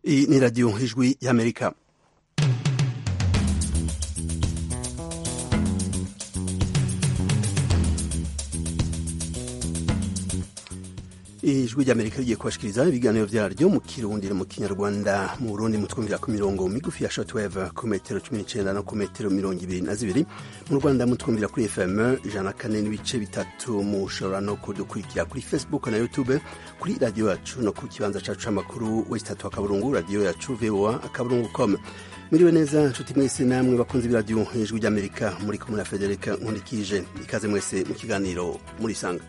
Iyi ni radiyo ijwi y'amerika ijwi ry'amerika rigiye kubashikiriza ibiganiro vyaryo mu kirundi no mu kinyarwanda mu burundi mutwumvira ku mirongo migufi ya shortwave ku metero cumi n'icenda no ku metero mirongo ibiri na zibiri mu rwanda mutwumvira kuri fm ijana kane n'ibice bitatu mushobora no kudukurikira kuri facebook na youtube kuri radiyo yacu no ku kibanza cacu c'amakuru wesitatu akaburungu radiyo yacu voa akaburungu com muriwe neza nshuti mwese namwe bakunzi b'iradiyo ijwi ry'amerika muri kumwe na federika nkundikije ikaze mwese mu kiganiro murisanga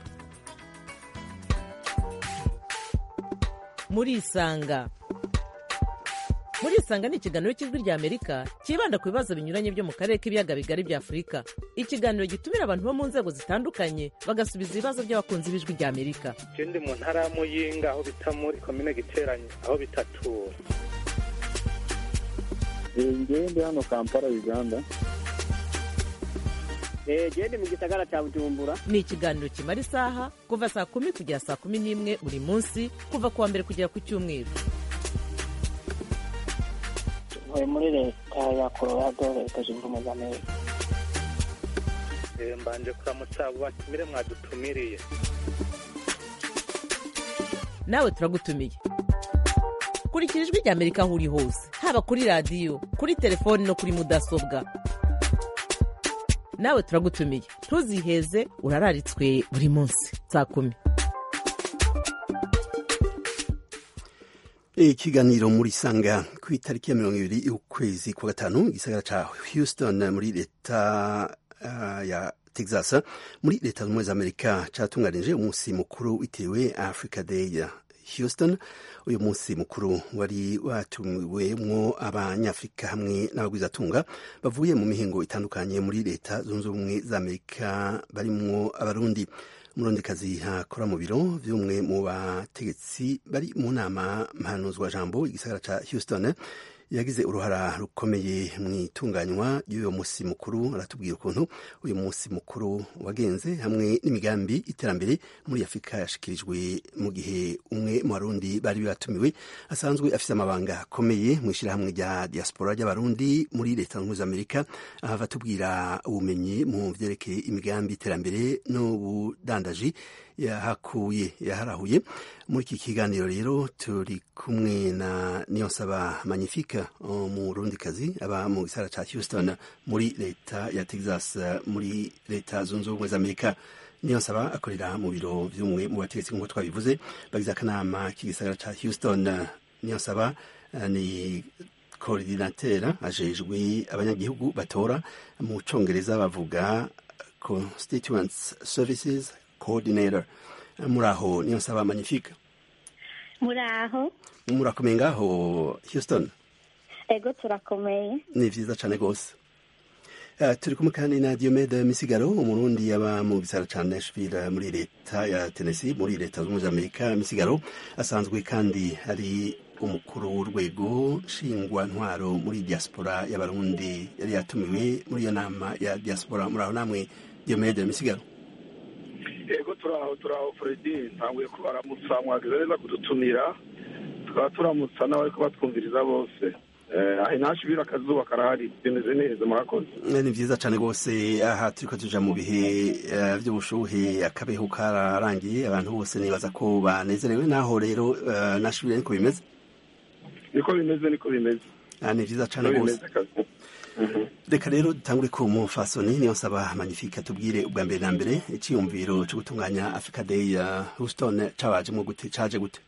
murisanga murisanga ni ikiganiro cy'ijwi rya amerika cyibanda ku bibazo binyuranye byo mu karere k'ibiyaga bigari bya afurika ikiganiro gitumira abantu bo mu nzego zitandukanye bagasubiza ibibazo by'abakunzi b'ijwi rya amerika je ndi mu ntara ya muyinga aho bita muri komine giteranye aho bitatura ngewe ndi hano kampala uganda gende mu gisagara cya bujumbura ni ikiganiro kimara isaha kuva saa kumi kugera saa kumi n'imwe buri munsi kuva ku wa mbere kugera ku cyumweru tuvuye muri leta ya colorado leta zunze ubumwe za amerika Eh, mbanje kuramutsa abo batumire mwadutumiriye nawe turagutumiye kurikira ijwi rya amerika aho uri hose haba kuri radiyo kuri telefoni no kuri mudasobwa nawe turagutumiye ntuziheze urararitswe buri munsi saa kumi ikiganiro muri sanga ku itariki ya mirongo ibiri y'ukwezi kwa gatanu igisagara ca houston muri leta uh, ya texas muri leta z'ubumwe za amerika catunganije umunsi mukuru witiriwe africa day ya houston uyu munsi mukuru wari watumiwemwo abanyafurika hamwe n'abagwizatunga bavuye mu mihingo itandukanye muri leta zunze ubumwe za amerika barimwo abarundi umurondekazi akora mu biro vy'umwe mu bategetsi bari mu nama mpanuzwa jambo igisagara ca houston yagize uruhara rukomeye mu itunganywa ry'uyu munsi mukuru aratubwira ukuntu uyu munsi mukuru wagenze hamwe n'imigambi iterambere muri afurika yashikirijwe mu gihe umwe mu barundi bari batumiwe asanzwe afise amabanga akomeye mu ishyirahamwe rya diaspora ry'abarundi muri leta zunze amerika ahava atubwira ubumenyi mu vyerekeye imigambi iterambere n'ubudandaji yahakuye yaharahuye muri iki kiganiro rero turi kumwe na niyonsaba magnifique umurundikazi aba mu gisara ca houston muri leta ya texas muri leta zunze ubumwe za amerika niyonsaba akorera mu biro vy'umwe mu bategetsi nk'uko twabivuze bagize akanama k'igisagara ca houston niyonsaba uh, ni koordinatera ajejwe abanyagihugu batora mu congereza bavuga constituents services coordinator muri aho niyo nsaba magnifique muri aho murakomeye ngaho houston ego turakomeye ni vyiza cane gose Uh, turi kumwe kandi na Diomede Misigaro umurundi yaba mu gisara ca Nashville muri leta ya Tennessee muri leta z'ubumwe za Amerika Misigaro asanzwe kandi ari umukuru w'urwego nshingwa ntwaro muri diaspora y'abarundi yari yatumiwe muri iyo nama ya diaspora muri aho namwe Diomede Misigaro yego turaho turaho fredi ntanguye kubaramutsa mwagize neza kudutumira tukaba turamutsa n'abariko batwumviriza bose aho nashibira akazuba karahari bimeze neza murakoze ni vyiza cane rwose aha turiko tuja mu bihe uh, vy'ubushuhe akabeho kararangiye abantu bose nibaza ko banezerewe naho rero uh, nashibira niko bimeze niko bimeze niko bimeze Ah, ni vyiza cane rwose reka rero dutangure ku mufasoni niyo nsaba magnifique atubwire ubwa mbere na mbere iciyumviro co gutunganya africa day ya houston cabajemwo gute caje gute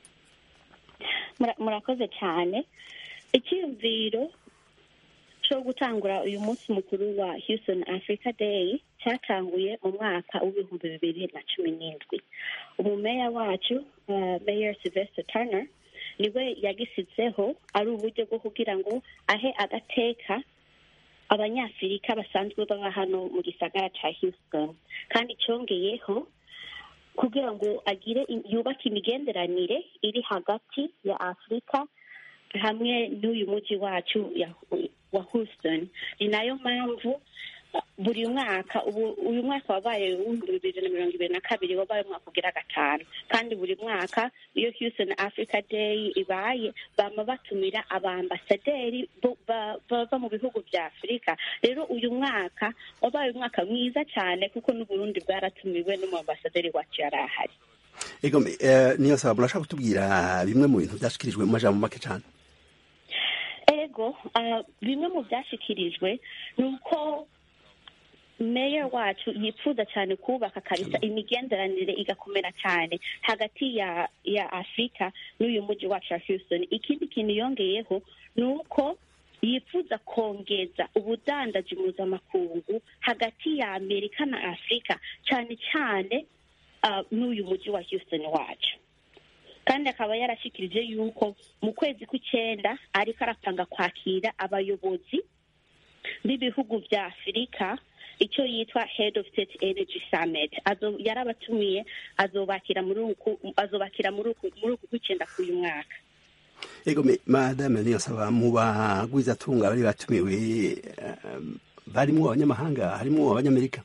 Mura- murakoze cyane icyiyumviro cyo gutangura uyu munsi mukuru wa houston africa day cyatanguye mu mwaka w'ibihumbi bibiri na cumi n'indwi umumeya wacu uh, mayor sylvester turner niwe yagisizeho ari uburyo bwo kugira ngo ahe agateka abanyafurika basanzwe baba hano mu gisagara ca houston kandi cyongeyeho kugira ngo agire yubake imigenderanire iri hagati ya afurika hamwe n'uyu mujyi wacu ya- wa houston ni nayo mpamvu buri mwaka ubu uyu mwaka wabaye w'ibihumbi bibiri na mirongo ibiri na kabiri wabaye umwaka ugira gatanu kandi buri mwaka iyo houston africa day ibaye bama batumira abambasaderi bo- ba- bava mu bihugu bya afurika rero uyu mwaka wabaye umwaka mwiza cyane kuko n'uburundi bwaratumiwe n'umwambasaderi wacu yari ahari ego eh, niyo saba murashaka kutubwira bimwe mu bintu byashikirijwe mu majambo make cyane ego ah, bimwe mu byashyikirijwe ni uko meya wacu yifuza cyane kubaka kabisa imigenderanire igakomera cyane hagati ya ya afurika n'uyu mujyi wacu wa houston ikindi kintu yongeyeho ni uko yifuza kongeza ubudandaji mpuzamakungu hagati ya amerika na afurika cyane cyane ah, n'uyu mujyi wa houston wacu kandi akaba yarashyikirije yuko mu kwezi kw'icyenda ariko arapanga kwakira abayobozi b'ibihugu bya afurika icyo yitwa head of state energy summit Azo- yarabatumiye azobakira muri uku azobakira muri uku muri uku kw'icyenda k'uyu mwaka ego me madame niyo saba mu bagwizatunga bari batumiwe eh, barimwo abanyamahanga harimwo abanyamerika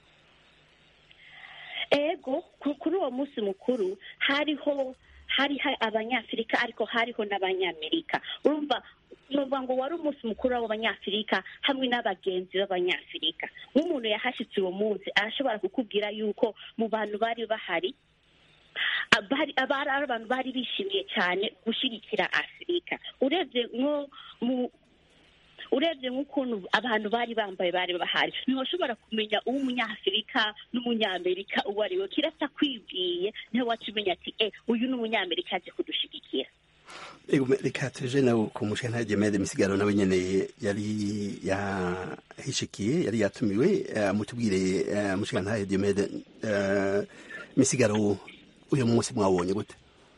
ego ku- kuri uwo munsi mukuru hariho hari ha- abanyafurika ariko hariho n'abanyamerika urumva nuvuga ngo wari umunsi mukuru w'abanyafurika hamwe n'abagenzi b'abanyafurika nk'umuntu yahashyitse uwo munsi arashobora kukubwira yuko mu bantu bari bahari abari abari ari abantu bari bishimiye cyane gushyigikira afurika urebye nko mu urebye nk'ukuntu abantu bari bambaye bari bahari ntiwashobora kumenya uw'umunyafurika n'umunyamerika uwo ari we kirasa kwibwiye niho waca umenya ati e uyu ni umunyamerika aje kudushigikira ego me reka tuje nawe ku mushana Gemede misigaro nawe nyene yari yahishikiye yari yatumiwe eh, mutubwire eh, mushana Gemede eh, misigaro uyu munsi mwabonye gute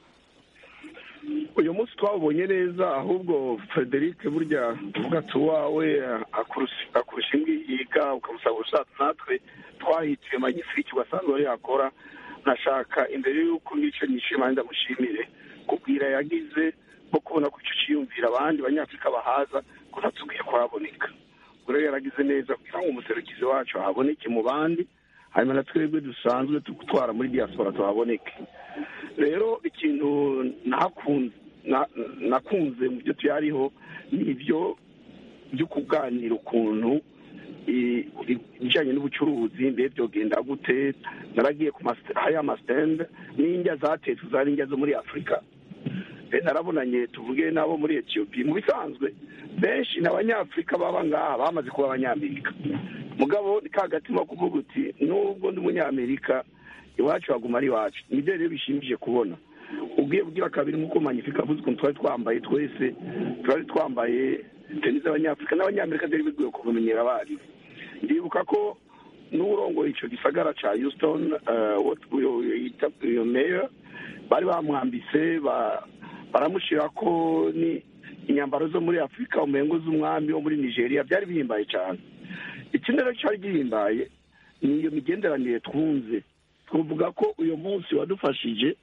uyu munsi twawubonye neza ahubwo frederic burya uvuga ati uwawe akurusha akurusha imbwi yiga ukamusaba ushatse natwe twahitiye magifiriki ugasanzwe ari yakora nashaka imbere y'uko ngicyo nishima ndamushimire kubwira yagize nko kubona ko icyo cyiyumvira abandi banyafurika bahaza ko natubwiye kuhaboneka ubwo rero yaragize neza kugira ngo umuserukizi wacu ahaboneke mu bandi hanyuma na twebwe dusanzwe gutwara muri diaspora tuhaboneke rero ikintu nakunze na- nakunze mu byo tuyariho ni ibyo byo kuganira ukuntu i- i- ibijyanye n'ubucuruzi mbe byogenda gute naragiye ku mas- hariya amasitende n'indya zatetswe zari indya zo muri afurika mbe narabonanye tuvuge n'abo muri etiyopiya mu bisanzwe benshi ni abanyafurika baba ngaha bamaze kuba abanyamerika mugabo ni ka gatima ko kuvuga uti nubwo ndi umunyamerika iwacu haguma ari iwacu nibyo rero bishimije kubona ubwiye bwira kabiri nk'uko manyifika avuze ukuntu twari twambaye twese twari twambaye teni z'abanyafurika n'abanyamerika byari bigoye kubimenyera abarimu ndibuka ko n'urongoye icyo gisagara cya houston eh, what- uyo- uyo yita uyo meya bari bamwambise ba- baramushyira ko ni inyambaro zo muri afurika umengo z'umwami wo muri nigeria byari bihimbaye cyane ikindi rero cyari gihimbaye ni iyo migenderanire twunze twavuga ko uyu munsi wadufashije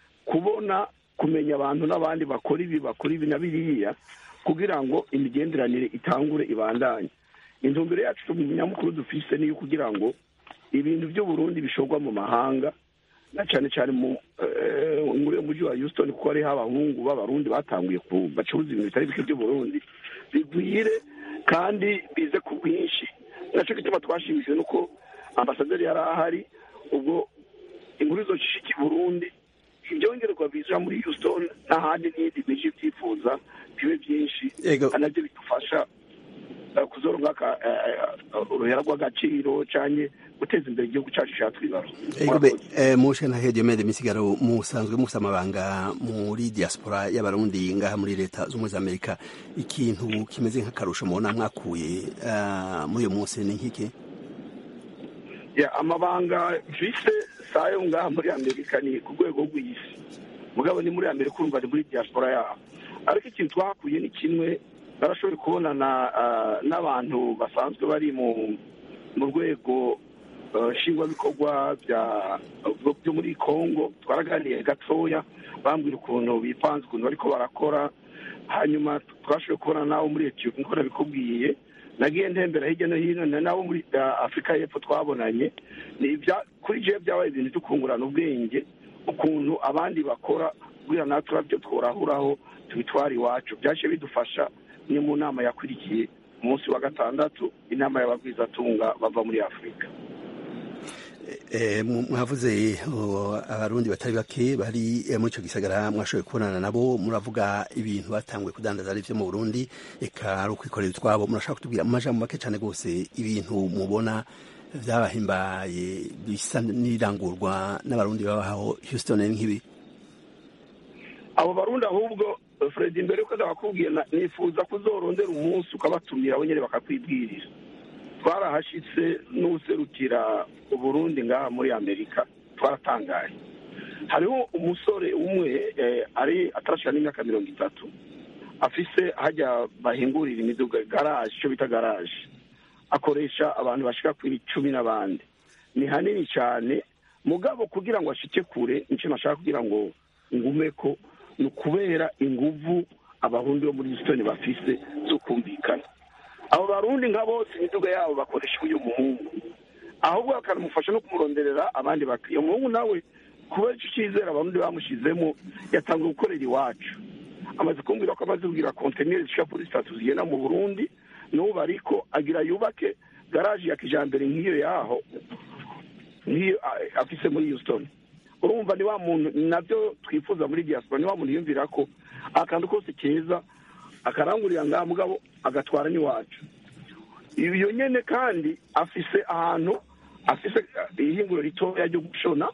kubona kumenya abantu n'abandi bakora ibi bakora ibi na biriya kugira ngo imigenderanire itangure ibandanye intumbero yacu nyamukuru dufise niyo kugira ngo ibintu by'uburundi bishorwa mu mahanga na cyane cyane mu eh, muri uyu mujyi wa houston kuko hariho abahungu b'abarundi batanguye ku bacuruza ibintu bitari bike by'uburundi bigwire kandi bize ku bwinshi nacyo gituma twashimishijwe nuko ambasaderi yari ahari ubwo inkuru zoshishika i burundi ibyongerwa biza muri houston n'ahandi n'iyindi miji byifuza bibe byinshi Yego. kandi nabyo bidufasha eh, kuzoronka aka- eh, eh, uruhera rw'agaciro canke guteza imbere igihugu cacu catwibarutse ego be eh, mushana Gemede misigaro musanzwe mufite amabanga muri diaspora y'abarundi ngaha muri leta z'ubumwe za Amerika ikintu kimeze nk'akarusho mubona mwakuye eh, muri uyu munsi ni nk'iki ya amabanga mfise sayo ngaha muri amerika ni ku rwego rw'isi mugabo ni muri amerika urumva ni muri diaspora yabo ariko ikintu twahakuye ni kimwe barashoboye kubonana ah, n'abantu basanzwe bari mu mu rwego ah, nshingwabikorwa bya byo muri congo twaraganiye gatoya bambwira ukuntu bipanze ukuntu bariko barakora hanyuma twashoboye kubona nabo muri etiyopiya nk'uko nabikubwiye nagiye ntembera hirya no hino na nabo muri ah, afurika y'epfo twabonanye ni ibya kuri jewe byabaye ibintu byo kungurana ubwenge ukuntu abandi bakora kugira natwe turabyo tworahuraho tubitwara iwacu byaje bidufasha ni mu nama yakurikiye umunsi wa gatandatu inama y'abagwizatunga bava muri afurika Eh, mu- mwavuze oh, abarundi batari bake bari eh, muri ico gisagara mwashoboye kubonana nabo muravuga ibintu batanguye kudandaza ari vyo mu burundi eka ari ukwikorera utwabo murashaka kutubwira mu majambo make cane rwose ibintu mubona vyabahimbaye bisa n'irangurwa n'abarundi babaho houston ni nk'ibi abo barundi ahubwo eh, fred mbere yuko ndabakubwiye na- nifuza kuzorondera umunsi ukabatumira abo nyene bakakwibwirira twarahashitse n'userukira uburundi ngaha muri amerika twaratangaye hariho umusore umwe eh, ari atarashika n'imyaka mirongo itatu afise hajya bahingurira imiduga garaje icyo bita garaje akoresha abantu bashika kuri cumi n'abandi ni hanini cyane mugabo kugira ngo ashike kure nicyo nashaka kugira ngo ngumeko ni ukubera inguvu abarundi bo muri houston bafise zo kumvikana abo barundi nka bose imiduga yabo bakoresha uyu muhungu ahubwo bakanamufasha no kumuronderera abandi bakiriya umuhungu nawe kubera icyo cyizere abarundi bamushizemo yatangiye gukorera iwacu amaze kumbwira ko amaze kugira kontineri zishika kuri sitatu zigenda mu burundi n'ubu ariko agira yubake garaje ya kijambere nk'iyo yaho nk'iyo a- afise muri houston urumva ni wa muntu nabyo twifuza muri diaspora ni wa muntu yumvira ko akantu kose keza akarangurira ngaha mugabo agatwara n'iwacu iyo nyene kandi afise ahantu afise eh, ihinguro ritoya ryo gushona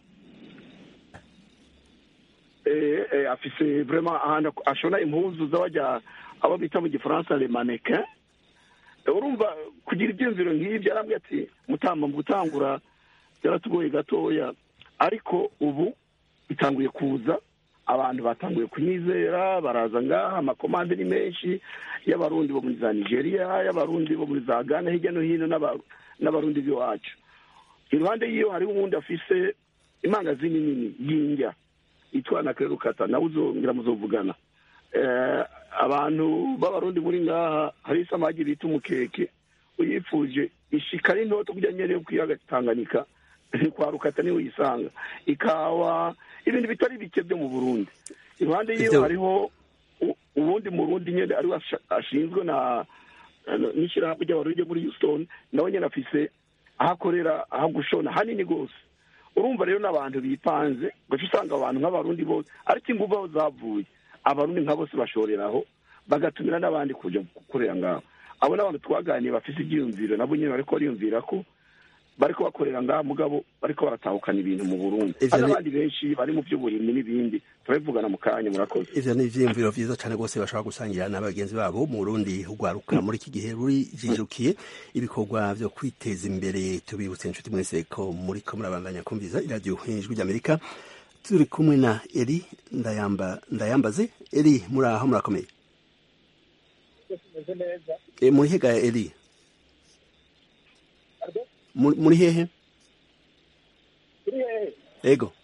eh, eh, afise vraiment ahantu ashona impuzu z'abajya abo bita mu gifaransa le mannequin Eh, urumva kugira ibyiyumviro nk'ibyo yarambwiye ati mutamba mu gutangura byaratugoye gatoya ariko ubu bitanguye kuza abantu batanguye kunyizera baraza ngaha amakomande ni menshi y'abarundi bo muri za nigeria y'abarundi bo muri za ghana hirya no hino n'aba- n'abarundi b'iwacu iruhande y'iyo hariho uwundi afise imangazini nini y'indya yitwa na kerukata nawe uzongera muzovugana Eh, abantu b'abarundi muri ngaha hari isamagi bita umukeke uyifuje ishika ari ntoto kujya nyene yo kwiyaga tanganyika kwa rukata niho uyisanga ikawa ibintu bitari bike byo mu burundi iruhande yiwe Ivyo- hariho u- uwundi murundi nyene ariwe asha- ashinzwe na na- n'ishirahamwe ry'abarundi ryo muri houston nawe nyene afise aho akorera aho gushona hanini rwose urumva rero n'abantu bipanze gaca usanga abantu nk'abarundi bose ariko inguvu aho zavuye abarundi nka bose bashoreraho bagatumira n'abandi kuja gukorera ngaho abo n'abantu twaganiye bafise ibyiyumviro nabo nyene bariko bariyumvira ko bariko bakorera ngaha mugabo bariko baratahukana ibintu mu burundi Ivyo hari ni- n'abandi benshi bari mu by'uburimyi n'ibindi turabivugana mu kanya murakoze ivyo ni ivyiyumviro vyiza cane rwose bashobora gusangira na bagenzi babo mu burundi urwaruka muri iki gihe ruri jijukiye ibikorwa vyo kwiteza imbere tubibutse inshuti mwese ko muriko murabandanya kumviza iradiyo ijwi ry'amerika turi kumwe na eri ndayamba ndayambaze eri muri aho murakomeye tumeze neza e, muri hega eri muri muri hehe turi hehe ego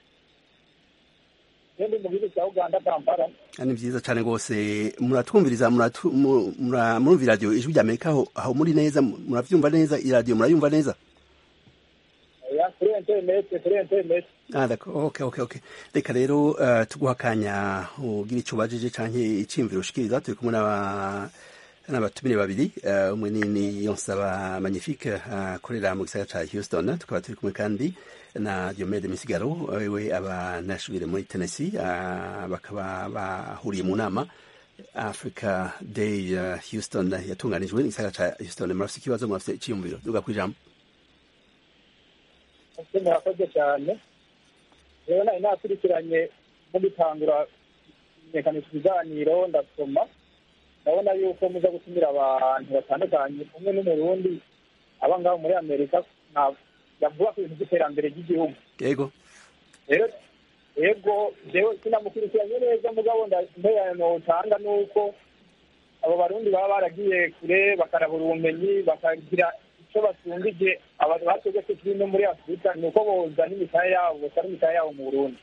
ndi mu gihugu cya uganda kampala Ah, ni vyiza cane rwose muratwumviriza muratu- mu- mura- murumva iradiyo ijwi ry'amerika aho aho muri neza muravyumva neza iradiyo murayumva neza ya kuri interineti kuri interineti Ah, d'accord. Okay, okay, okay. Reka rero uh, tuguha akanya ugira ico ubajije canke iciyumviro ushikiriza turi kumwe n'aba n'abatumire babiri uh, umwe ni ni Yonsaba Magnifique akorera mu gisagara ca Houston tukaba turi kumwe kandi na Diomede Misigaro wewe aba Nashville muri Tennessee uh, bakaba bahuriye mu nama Africa Day uh, Houston yatunganijwe n'igisagara ca Houston murafise ikibazo murafise iciyumviro duga kwijambo ese murakoze cyane rero nari nakurikiranye no gutangura kumenyekanisha ibiganiro ndasoma ndabona yuko muza gutumira abantu batandukanye umwe n'umurundi aba ngaho muri amerika nta- yavuga ku bintu by'iterambere ry'igihugu yego rero yego jewe sinamukurikiranye neza mugabo ntererano utanga ni uko abo barundi baba baragiye kure bakarabura ubumenyi bakagira icyo basumbije abantu bategetse kiri no muri afurika ni uko bozana imitahe yabo bosara imitahe yabo mu burundi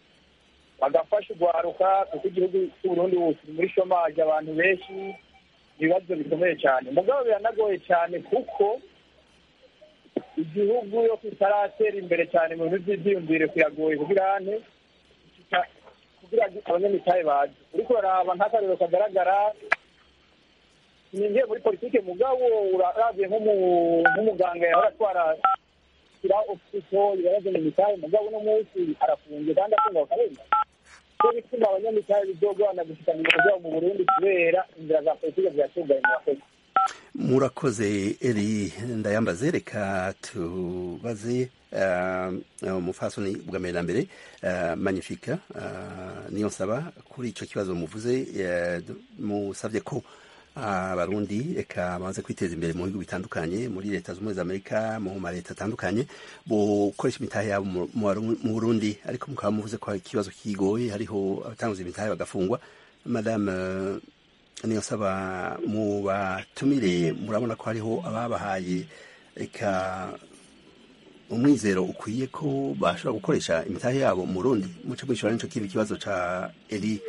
bagafasha urwaruka kuko igihugu cy'uburundi ubu kiri muri shomaje abantu benshi ibibazo bikomeye cyane mugabo biranagoye cyane kuko igihugu yo kitaratera imbere cyane mu bintu by'ibyiyumvire kuyagoye kugira ane kugira abanyamitahe bazi uriko uraraba nk'akarero kagaragara ninjiye muri politike mugabo urabye nk'umuganga yahora atwara shyira ofisito ibibazo mu mitahe mugabo uno munsi arafunze kandi afunga bakarenga cyo bituma abanyamitahe bizogorana gushika mu biro byabo mu burundi kubera inzira za politike ziratugaye mu bakozi murakoze eri ndayambaze reka tubaze umufasoni bwa mbere na mbere magnifique niyo nsaba kuri icyo kibazo muvuze musabye ko abarundi reka bamaze kwiteza imbere mu bihugu bitandukanye muri leta z'ubumwe za amerika mu maleta atandukanye bukoresha imitahe yabo mu burundi ariko mukaba muvuze ko hari ikibazo kigoye hariho abatanguza imitahe bagafungwa madame niyo nsaba mu batumire murabona ko hariho ababahaye reka umwizero ukwiye ko bashobora gukoresha imitahe yabo mu rundi muce mwishyura n'icyo kindi kibazo ca eri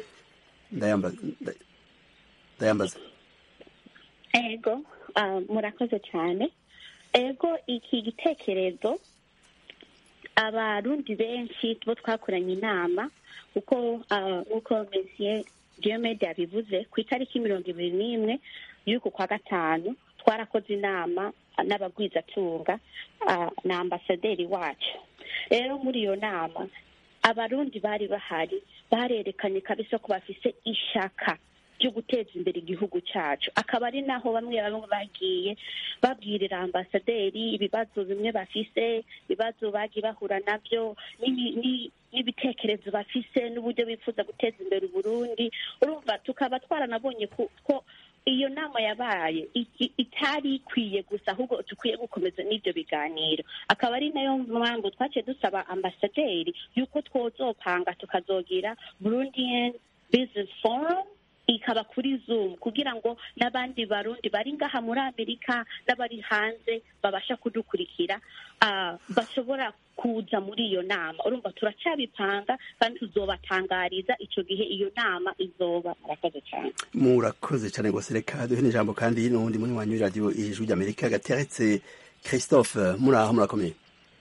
ndayambaza ego murakoze cyane ego iki gitekerezo abarundi benshi bo twakoranye inama kuko nk'uko mesiye diomede yabivuze ku itariki mirongo ibiri n'imwe y'uku kwa gatanu twarakoze inama n'abagwizatunga na ambasaderi wacu rero muri iyo nama abarundi bari bahari barerekanye kabisa ko bafise ishaka ryo guteza imbere igihugu cyacu akaba ari naho bamwe bamwe bagiye babwirira ambasaderi ibibazo bimwe bafise ibibazo bagiye bahura nabyo n'ibitekerezo bafise n'uburyo bifuza guteza imbere uburundi urumva tukaba twaranabonye ko iyo nama yabaye itari ikwiye gusa ahubwo dukwiye gukomeza n'ibyo biganiro akaba ari nayo mpamvu twaciye dusaba ambasaderi y'uko twozopanga tukazogira burundian business forum ikaba kuri zoom kugira ngo n'abandi barundi bari ngaha muri amerika n'abari hanze babasha kudukurikira bashobora kuza muri iyo nama urumva turacyabipanga kandi tuzobatangariza icyo gihe iyo nama izoba murakoze cyane murakoze cyane rwose reka duhe n'ijambo kandi n'ubundi muri wanyu radiyo ijwi ry'amerika gateretse christophe muri aho murakomeye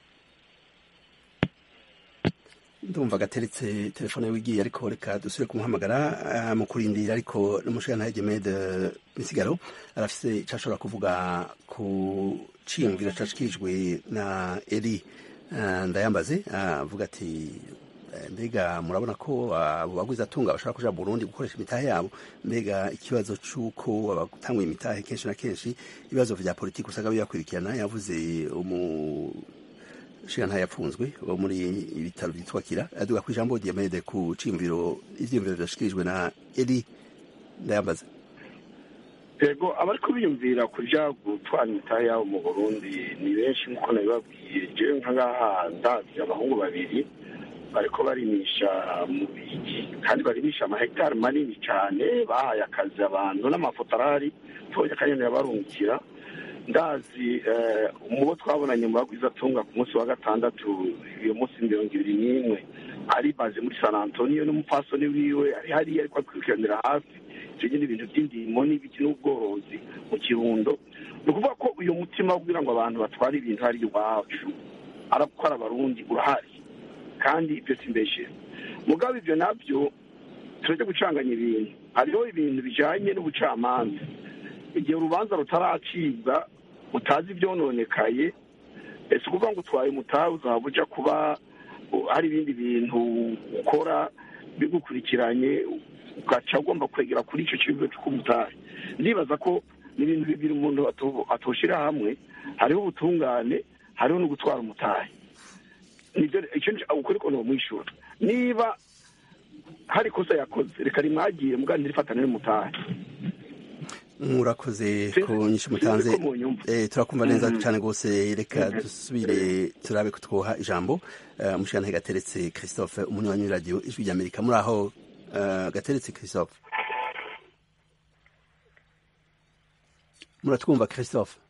ndumva gateretse telefone wigiye ariko reka dusubire kumuhamagara mu kurindira ariko n'umushinga Gemede misigaro arafise icyo ashobora kuvuga ku ciyumviro cashikirijwe na eri ndayambaze avuga ati mbega murabona ko abo bagwiza atunga bashobora kuja Burundi gukoresha imitahe yabo mbega ikibazo c'uko abatanguye imitahe kenshi na kenshi ibibazo vya politiki usanga bibakurikirana yavuze umu shira yapfunzwe wo muri ibitaro byitwa kira aduga ku ijambo Diamede ku cimviro ivyimviro byashikirijwe na Eri ndayambaza yego abari kubiyumvira kuja gutwara imitahe yabo mu burundi ni benshi nk'uko nabibabwiye jewe nka ngaha ndazi abahungu babiri bariko barimisha mu bigi kandi barimisha amahegitari manini cane bahaye akazi abantu n'amafoto arahari tubonye akanyoni yabarungikira ndazi mu bo twabonanye mu bagwizatunga ku munsi wa gatandatu iyo munsi mirongo ibiri n'imwe ari baje muri san antonio n'umupfasoni wiwe ari hariya ariko akurikiranira hafi ivyo nyene ibintu vy'indimo n'ibiki n'ubworozi mu kirundo ni ukuvuga ko uyu mutima wo kugira ngo abantu batware ibintu hari iwacu arakora abarundi urahari kandi ibyo simbeshe mugabo ivyo navyo turajya gucanganya ibintu hariho ibintu bijanye n'ubucamanza igihe urubanza rutaracibwa utazi ibyononekaye ese ukuvuga ngo utwaye umutahe uzaba uja kuba hari ibindi bintu ukora bigukurikiranye ugaca ugomba kwegera kuri icyo kibazo cy'umutahe ndibaza ko ni ibintu bibiri umuntu atoshira hamwe hariho ubutungane hariho no gutwara umutahe nibyo icyo ukuri ko bamwishyura niba hari ikosa yakoze reka rimwagire mugandi rifatane n'umutahe murakoze ku nyinshi mutanze turakumva neza cyane rwose reka dusubire turabe ko twoha ijambo umushinga gateretse christophe umunywanyi w'iradiyo ijwi ry'amerika muri aho gateretse christophe muratwumva christophe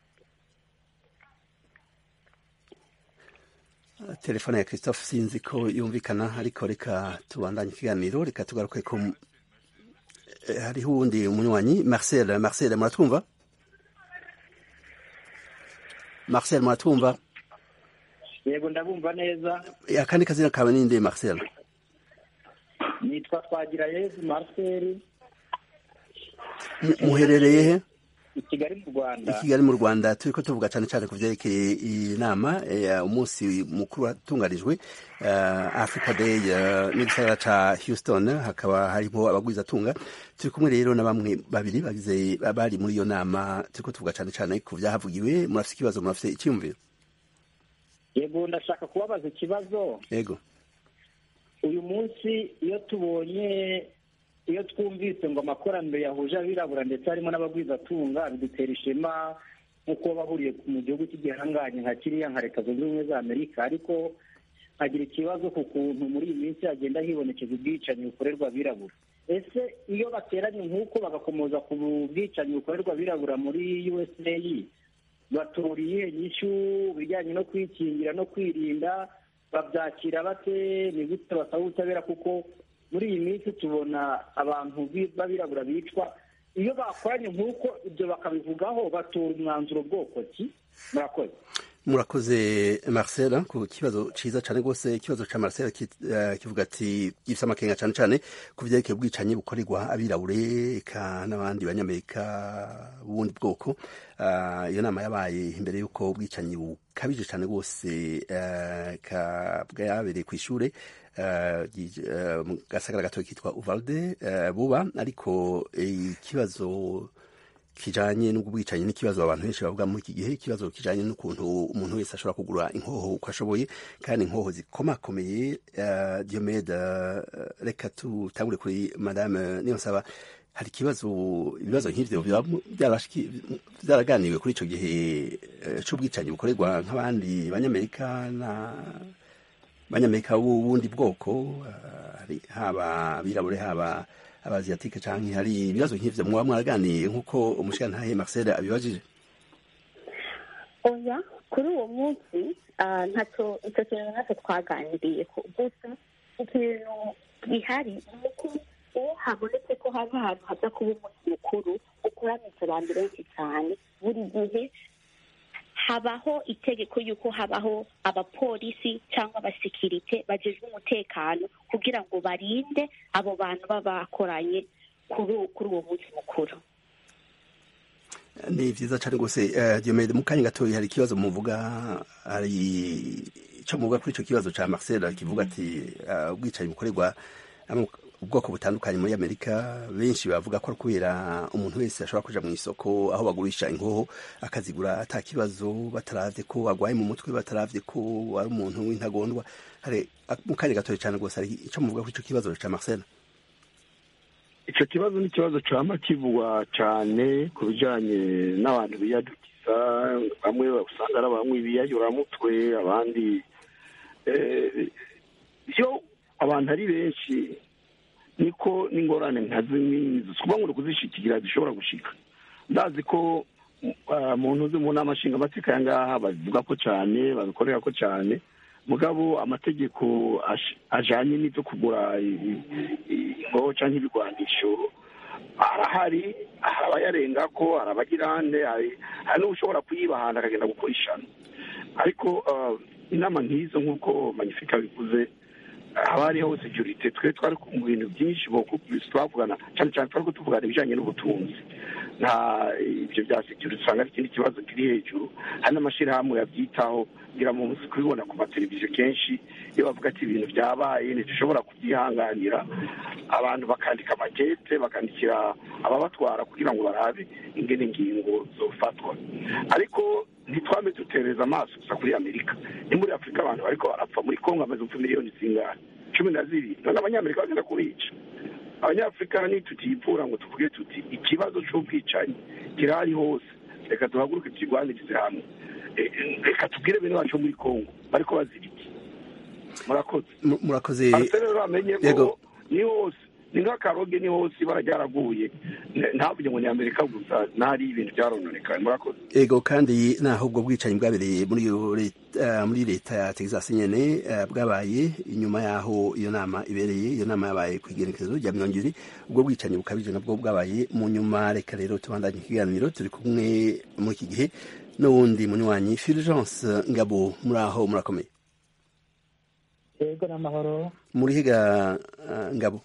telefone ya christophe sinzi ko yumvikana ariko reka tubandanye ikiganiro reka tugaruke ku Eh, hariho uwundi umunywanyi marcel marcel muratwumva marcel muratwumva yego ndabumva neza Eh, akandi kazina kawe ninde marcel nitwa twagira yezu marcel Mu- muherereye he i kigali mu i rwanda kigali mu rwanda turiko tuvuga cyane cyane ku vyerekeye iyi nama eh, umunsi mukuru watunganijwe eh, africa day eh, n'igisagara ca houston hakaba harimo abagwizatunga turi kumwe rero na bamwe babiri bagize bari muri iyo nama turiko tuvuga cyane cyane ku vyahavugiwe murafise ikibazo murafise icyiyumviro yego ndashaka kubabaza ikibazo yego uyu munsi iyo tubonye iyo twumvise ngo amakoraniro yahuje abirabura ndetse harimo n'abagwizatunga bidutera ishema nk'uko bahuriye mu gihugu cy'igihanganye nka kiriya nka leta zunze ubumwe za amerika ariko nkagira ikibazo ku kuntu muri iyi minsi hagenda hibonekeza ubwicanyi bukorerwa abirabura ese iyo bateranye nk'uko bagakomoza ku bwicanyi bukorerwa abirabura muri usa baturiye inyishu bijyanye no kwikingira no kwirinda babyakira bate ni gute basaba ubutabera kuko muri iyi minsi tubona abantu bi- b'abirabura bicwa iyo bakoranye nk'uko ibyo bakabivugaho batora umwanzuro bwoko ki murakoze murakoze marcel ku kibazo ciza cane rwose ikibazo ca marcel ki- eh, kivuga ati gifise amakenga cane cane ku vyerekeye ubwicanyi bukorerwa abirabure eka n'abandi banyamerika b'ubundi bwoko Ah, iyo nama yabaye imbere y'uko ubwicanyi bukabije cane rwose eh, ka- bwabereye kw'ishure eh, gi- eh, mu gasagara gatoya kitwa uvalde eh, buba ariko eh, ikibazo kijanye n'ubwicanyi n'ikibazo abantu benshi bavuga muri iki gihe ikibazo kijanye n'ukuntu umuntu wese ashobora kugura inkoho uko ashoboye kandi inkoho zikomakomeye uh, diomede uh, reka tutangure kuri madame niyonsaba hari ikibazo ibibazo nk'ivyo vyaba- byarashiki- vyaraganiwe kuri ico gihe uh, c'ubwicanyi bukorerwa nk'abandi banyamerika na banyamerika b'ubundi bwoko uh, hari- haba abirabure haba abaziatike canke hari ibibazo nk'ivyo mwaba mwaraganiye nk'uko umushikantahe Marcel abibajije oya kuri uwo munsi ah, ntacyo icyo kintu natwe twaganiriye ko gusa ikintu gihari ni uko iyo habonetse ko haba ahantu haza kuba umunsi mukuru ukoranitse abantu benshi cyane buri gihe habaho itegeko y'uko habaho abapolisi cyangwa abasekirite bagejwe umutekano kugira ngo barinde abo bantu baba bakoranye kuri uwo- kuri uwo munsi mukuru ni vyiza cane rwose uh, Diomede mu kanya gatoya hari ikibazo muvuga hari ico muvuga kuri ico kibazo ca Marcel kivuga ati uh, ubwicanyi bukorerwa amo- ubwoko butandukanye muri Amerika benshi bavuga ko ari kubera umuntu wese ashobora kuja mu isoko aho bagurisha inkoho akazigura ata kibazo bataravye ko agwaye mu mutwe bataravye ko ari umuntu w'intagondwa hari mu kanya gatoya cane rwose hari ico muvuga kuri ico kibazo ca Marcel icyo kibazo ni ikibazo cyama kivugwa cyane ku bijyanye n'abantu biyadukiza bamwe usanga ari abanywi biyayuramutwe abandi eh, iyo abantu ari benshi niko n'ingorane nka zimwe kuba ngo kuzishikira zishobora gushika ndazi ko ah, mu ntuzi mu nama nshingamateka aya ngaha babivuga ko cyane babikorera ko cyane mugabo amategeko ash- ajanye n'ivyo kugura i- i- ingoho canke ibigwanisho arahari hari abayarengako hari abagirande hari hari n'ushobora kuyiba ahantu akagenda gukurishana ariko ah, inama nk'izo nk'uko magnifique bivuze haba hariho securite twe twari mu bintu byinshi bokubise twavugana cyane cyane twari tuvugana ibijyanye n'ubutunzi nta ibyo bya securite usanga ari ikindi kibazo kiri hejuru hari n'amashyirahamwe yabyitaho ngira mu munsi kubibona ku mateleviziyo kenshi iyo bavuga ati ibintu byabaye ntidushobora kubyihanganira abantu bakandika amakete bakandikira ababatwara kugira ngo barabe ingene ingingo zofatwa ariko ntitwame dutereza amaso gusa kuri amerika ni muri afurika abantu bariko barapfa muri kongo amaze gupfa miliyoni zingana cumi na zibiri none abanyamerika bagenda kubica abanyafurika ntitutiyipfura ngo tuvuge tuti ikibazo c'ubwicanyi kirahari hose reka duhaguruke tukigwanirize hamwe Eh, eh, reka tubwire bene wacu bo muri kongo bariko bazira iki murakoze Mu- murakoze ariko rero bamenye Yego. ko ni hose ni nk'akaroge ni hose ibara ryaraguye ntavuge ngo ni amerika gusa ntari ibintu byarononekaye murakoze ego kandi naho ubwo bwicanyi bwabereye muri muri leta ya texas nyene bwabaye inyuma yaho iyo nama ibereye iyo nama yabaye ku igerekezo rya mirongo ibiri ubwo bwicanyi bukabije nabwo bwabaye mu nyuma reka rero tubandanye ikiganiro turi kumwe muri iki gihe n'uwundi munywanyi fulgence ngabo muri aho murakomeye yego n'amahoro muri higa ngabo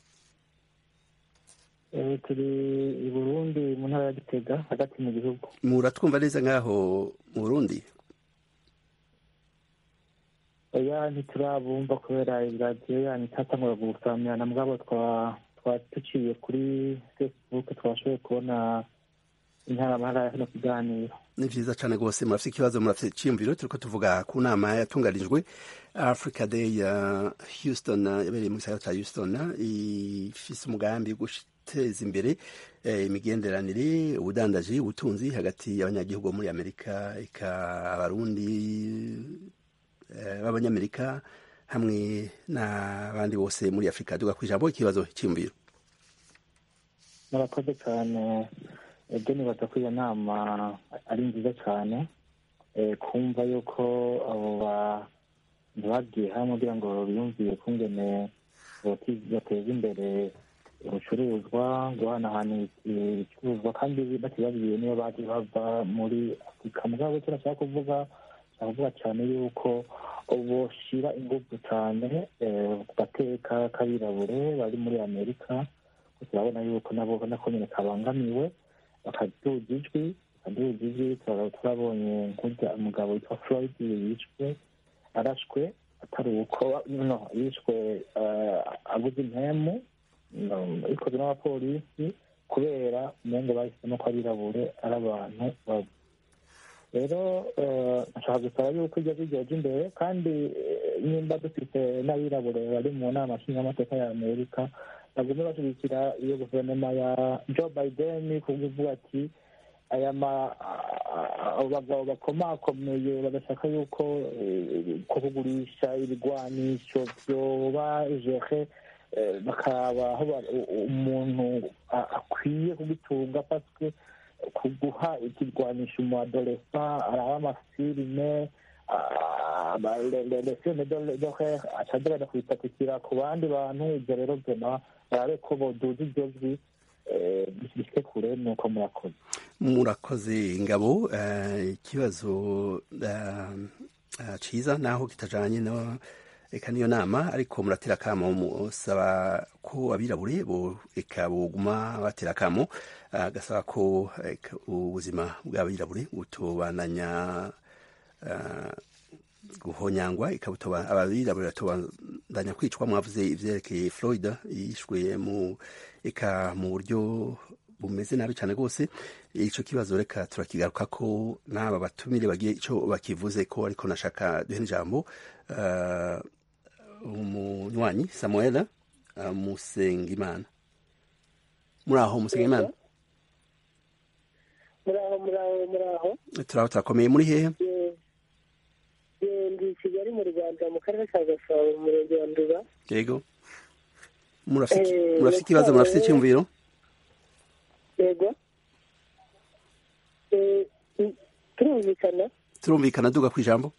turi i burundi mu ntara ya gitega hagati mu gihugu muratwumva neza nk'aho mu burundi oya ntiturabumva kubera iradiyo yanyu itatangura gusamyana mugabo twa duciye kuri facebook twashoboye kubona intaramahara ya hano kuganira ni vyiza cane rwose murafite ikibazo murafite iciyumviro turiko tuvuga ku nama yatunganijwe africa day ya houston yabereye mu gisagara ca houston ifise umugambi wo guteza imbere imigenderanire ubudandaji ubutunzi hagati y'abanyagihugu muri amerika eka abarundi b'abanyamerika hamwe n'abandi bose muri afurika duga ku ijambo ikibazo cyiyumviro murakoze cyane ibyo nibaza ko iyo nama ari nziza cyane kumva yuko abo bantu bagiye hamwe kugira ngo biyumviye kungene bateza imbere ubucuruzwa guhanahana ibicuruzwa kandi batibabwiye niyo baje bava muri afurika mugabo icyo nashaka kuvuga nshaka kuvuga cyane yuko boshira ingufu cyane ku gateka k'abirabure bari muri amerika turabona yuko nabo nako nyine kabangamiwe bakaduga ijwi bakaduga ijwi turabonye nk'urya umugabo witwa floyd yishwe arashwe atari uko no yishwe aguze impemu ikozwe n'abapolisi kubera umengo bahisemo ko abirabure ari abantu babi rero nshaka gusaba yuko ibyo bigeje imbere kandi nimba dufite n'abirabure bari mu nama nshingamateka ya amerika bagume bashyigikira iyo guverinoma ya joe biden kuvuga ati aya bagabo bakomakomeye badashaka yuko kugurisha ibigwanisho byoba jehe bakaba aho umuntu akwiye kugitunga paswe kuguha ikirwanisha umu adolesa araba amafilime lesiyone dohe acagenda kubipatikira ku bandi bantu ibyo rero vyona barabe ko boduza iryo jwi bishike kure nuko murakoze murakoze ingabo ikibazo ciza naho kitajanye no eka niyo nama ariko muratera akamo musaba ko abirabure eka boguma batera akamo agasaba ko ubuzima bw'abirabure butobananya guhonyangwa ikabutoba abirabure batobandanya kwicwa mwavuze ivyerekeye Floyd yishwe mu eka mu buryo bumeze nabi cyane rwose ico kibazo reka turakigaruka ko n'aba batumire bagiye ico bakivuze ko ariko nashaka duhe ijambo uh, umunywanyi samuel uh, musengimana muraho musengimana muraho muraho muraho turaho turakomeye muri hehe ndi kigali mu rwanda mu karere ka gasabo mu murenge wa nduba yego murafite ikibazo murafite icyumviro yego turumvikana turumvikana duga ku ijambo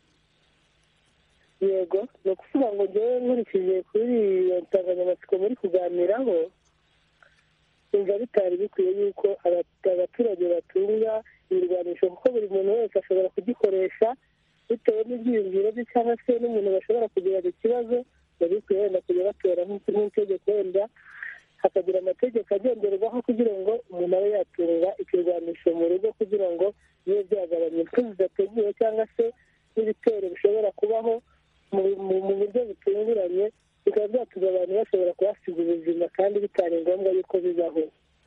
yego ni ukuvuga ngo njyewe nkurikije kuri iyo nsanganyamatsiko muri kuganiraho numva bitari bikwiye yuko abaturage batunga ibirwanisho kuko buri muntu wese ashobora kugikoresha bitewe n'ibyiyumviro bye cyangwa se n'umuntu bashobora kugirana ikibazo biba bikwiye wenda kujya batora nk'itegeko wenda hakagira amategeko agenderwaho kugira ngo umuntu abe yatunga ikirwanisho mu rugo kugira ngo bibe byagabanya impfu zidateguwe cyangwa se n'ibitero bishobora kubaho mu buryo butunguranye bikaba byatuma abantu bashobora kuhasiga ubuzima kandi bitari ngombwa yuko bibaho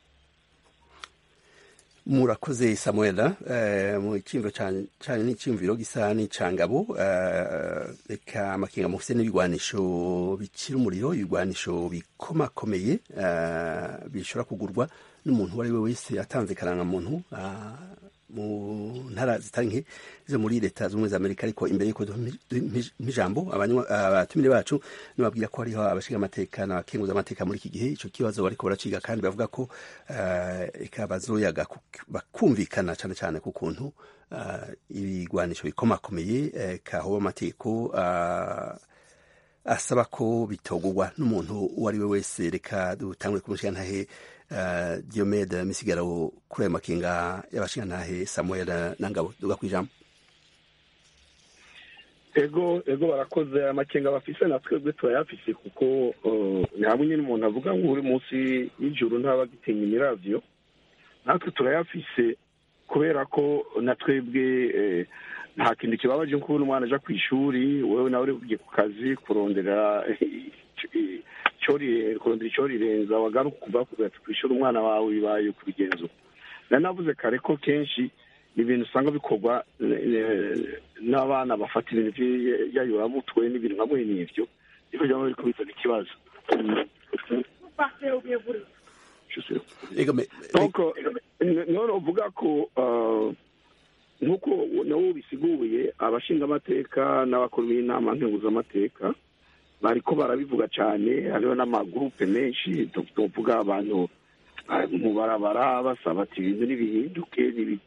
murakoze samuela mu cyimviro cyane n'icyumviro gisa n'icangabo reka amakenga mufite n'ibigwanisho bikira umuriro ibigwanisho bikomakomeye bishobora kugurwa n'umuntu uwo ari we wese atanze muntu mu ntara zitari nke zo muri leta z'ubumwe za amerika ariko imbere y'uko nk'ijambo abatumire bacu nibabwira ko hariho abashinga amateka n'abakenguza amateka muri iki gihe ico kibazo bariko baraciga kandi bavuga ko eka bazoyaga bakumvikana cane cane ku kuntu ibigwanisho bikomakomeye kahoba amategeko asaba ko bitogurwa n'umuntu uwo ari we wese reka dutangure kumushigantahe uh, diomede misigaro kuri ayo makinga y'abashigantahe samuel nangabo duga kwijambo ego ego barakoze amakenga bafise na twebwe turayafise kuko ni hamwe nyine umuntu avuga ngo uri munsi y'ijuru ntaba agitinya imiravyo natwe turayafise kubera ko na twebwe nta kintu kibabaje nko kubona umwana aja ku ishuri wewe nawe uri kugiye ku kazi kurondera kurondera icyo rirenza wagaruka kuva kugira ati kwishura umwana wawe bibaye kubigenza nari navuze kare ko kenshi ni ibintu usanga bikorwa n'abana bafata ibintu by'ayuramutwe n'ibintu nka mwene ibyo niko byaba biri kubizana ikibazo none uvuga ko nk'uko nabo bisiguye abashinga amateka n'abakuru b'inama nkenguzamateka bariko barabivuga cyane hariho n'amagurupe menshi tuvuga abantu mu barabara basaba ati ibintu ntibihinduke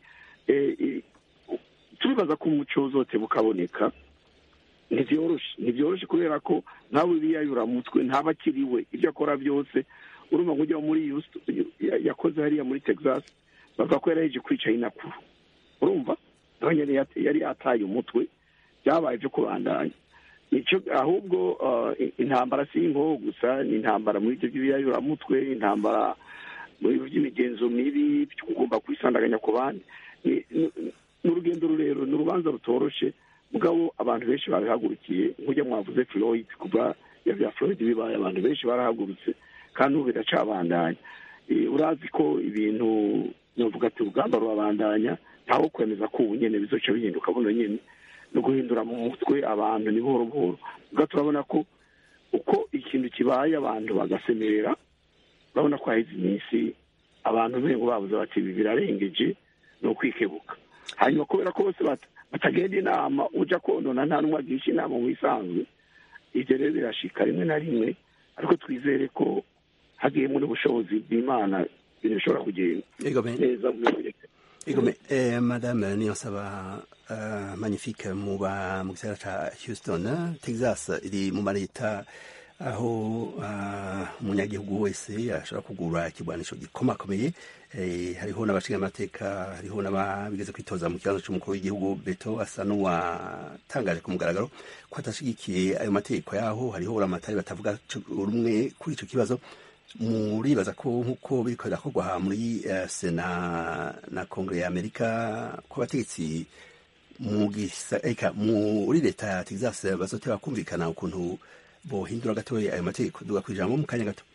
turibaza ko umuco uzote bukaboneka ntibyoroshe ntibyoroshe kubera ko nawe biyayura mutwe ntaba akiriwe ibyo akora byose urumva ngo ujya muri yakoze hariya muri texas bavuga ko yari yaje kwica inakuru urumva nawe nyine yari yataye umutwe byabaye byo kubandanya icyo ahubwo intambara si inkoho gusa ni intambara muri ibyo by'ibiyayuramutwe intambara muri by'imigenzo mibi ugomba kwisandaganya ku bandi ni urugendo rurerure ni urubanza rutoroshe mugabo abantu benshi babihagurukiye nk'ujya mwavuze floyd kuva ya bya floyd bibaye abantu benshi barahagurutse kandi ubu biracabandanya urazi ko ibintu navuga ati urugamba rurabandanya ntawe kwemeza ko ubu nyine bizoca bihinduka buno nyine no guhindura mu mutwe abantu ni buhoro buhoro ubwo turabona ko uko ikintu kibaye abantu bagasemerera urabona ko haheze iminsi abantu bengo babuze bati ibi birarengeje ni ukwikebuka hanyuma kubera ko bose batagenda inama ujya konona nta n'umwe agisha inama mu isanzwe ibyo rero birashika rimwe na rimwe ariko twizere ko hagiyemo n'ubushobozi bw'imana ibintu bishobora kugenda neza mu Igome, eh, madame Niyonsaba uh, magnifique muba mu gisagara ca Houston, Texas iri mu mareta aho umunyagihugu wese ashobora kugura ikigwanisho gikomakomeye hariho n'abashinga amateka hariho n'ababigeze kwitoza mu kibazo cy'umukuru w'igihugu beto asa n'uwatangaje ku mugaragaro ko atashigikiye ayo mategeko yaho hariho uramatari batavuga rumwe kuri icyo kibazo muribaza ko nk'uko biriko birakorwa muri sena na kongere ya amerika ko abategetsi muri leta ya texas bazoteba kumvikana ukuntu bohindura gatoya ayo mategeko duga ku ijambo mu kanya gato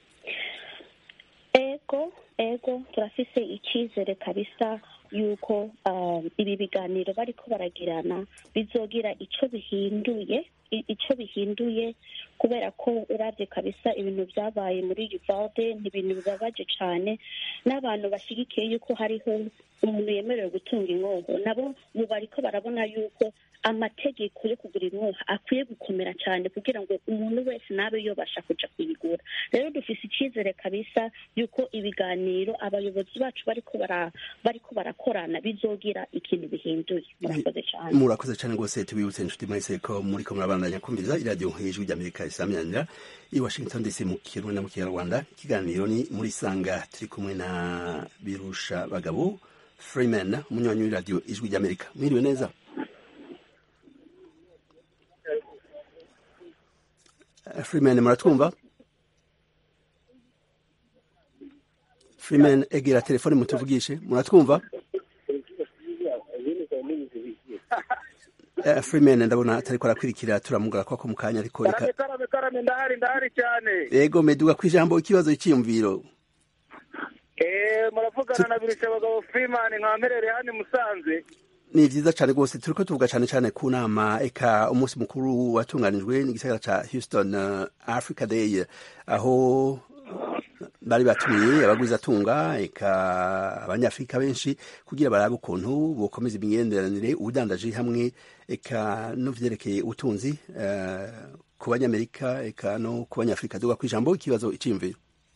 ego ego turafise icyizere kabisa yuko ibi biganiro bariko baragirana bizogira icyo bihinduye icyo bihinduye kubera ko urabye kabisa ibintu byabaye muri Uvalde ni ibintu bibabaje cyane n'abantu bashyigikiye yuko hariho umuntu yemerewe gutunga inkoho nabo ubu bariko barabona yuko amategeko yo kugura inkoho akwiye gukomera cyane kugira ngo umuntu wese nabe yobasha kuja kuyigura rero dufise icyizere kabisa yuko ibiganiro abayobozi bacu bariko bara bariko barakorana bizogira ikintu bihinduye murakoze cyane murakoze cyane rwose tubibutse inshuti mwese ko muriko murabandanya kumviriza iradiyo hejuru ry'amerika isaminanira i washington dc mu kirundi na mu kinyarwanda ikiganiro ni muri sanga turi kumwe na birusha bagabo freeman umunywanyi w'iradiyo ijwi ry'amerika mwiriwe neza freeman muratwumva freeman egera telefone mutuvugishe muratwumva freeman ndabona atariko arakwirikira turamugara kwako mu kanya ariko karame karame karame ndahari ndahari cyane yego meduga ku ijambo ikibazo cyiyumviro eh muravugana na birusha abagabo freeman nkamerere hano musanze ni vyiza cane rwose turiko tuvuga cane cane ku nama eka umunsi mukuru watunganijwe n'igisagara ca houston uh, africa day aho bari batumiye abagwizatunga eka abanyafurika benshi kugira barabe ukuntu bokomeza imigenderanire ubudandaji hamwe eka no vyerekeye ubutunzi uh, ku banyamerika eka no ku banyafurika duga kw'ijambo ikibazo iciyumviro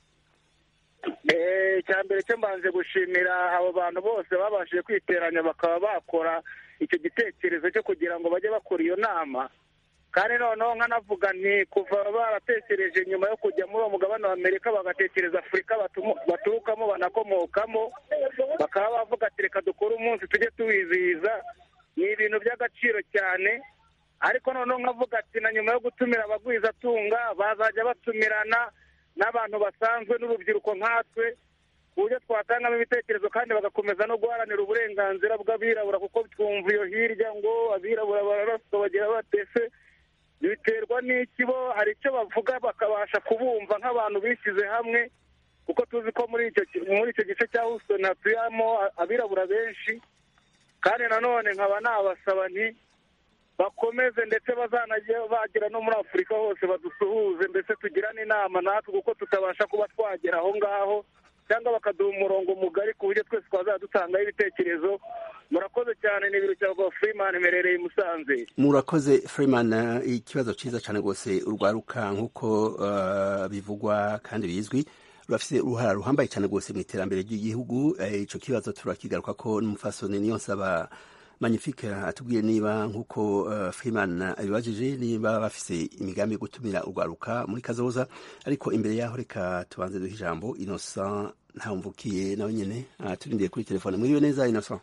icya mbere cyo mbanze gushimira abo bantu bose babashije kwiteranya bakaba bakora icyo gitekerezo cyo kugira ngo bajye bakora iyo nama kandi noneho nkanavuga nti kuva baratekereje nyuma yo kujya muri uwo mugabane wa amerika bagatekereza afurika baturukamo banakomokamo bakaba bavuga ati reka dukore umunsi tujye tuwizihiza ni ibintu by'agaciro cyane ariko noneho nkavuga ati na nyuma yo gutumira abagwizatunga bazajya batumirana n'abantu basanzwe n'urubyiruko nkatwe ku buryo twatangamo ibitekerezo kandi bagakomeza no guharanira uburenganzira bw'abirabura kuko twumva iyo hirya ngo abirabura bararaswa bagira batese biterwa n'iki bo hari icyo bavuga bakabasha kubumva nk'abantu bishyize hamwe kuko tuzi ko muri icyo muri icyo gice cya Houston hatuyemo abirabura benshi kandi nanone nkaba nabasaba nti bakomeze ndetse bazanajya bagera no muri afurika hose badusuhuze mbese tugirane inama natwe kuko tutabasha kuba twagera aho ngaho cyangwa bakaduha umurongo mugari ku buryo twese twazajya dutangaho ibitekerezo murakoze cyane ni ibiro cya Freeman imerereye i Musanze murakoze Freeman ikibazo cyiza cyane rwose urwaruka nk'uko uh, bivugwa kandi bizwi rurafite uruhara ruhambaye cyane rwose mu iterambere ry'igihugu icyo kibazo turakigaruka ko n'umufasoni niyo nsaba magnifique atubwiye niba nk'uko uh, Freeman abibajije niba bafise imigambi yo gutumira urwaruka muri kazoza ariko imbere yaho reka tubanze duhe ijambo Innocent ntawumvukiye nawe nyene uh, turindiye kuri telefone muriwe neza Innocent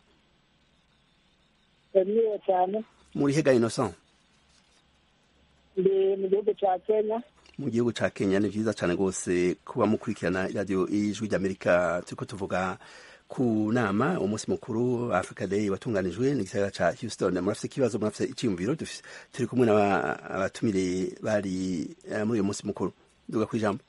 muriwe cyane muri hega Innocent ndi mu gihugu cya Kenya mu gihugu ca Kenya ni vyiza cane rwose kuba mukurikirana radio ijwi ry'Amerika turiko tuvuga ku nama umunsi mukuru Africa Day watunganijwe n'igisagara ca Houston murafise ikibazo murafise iciyumviro turi kumwe n'abatumire bari uh, muri uyo munsi mukuru duga kwijambo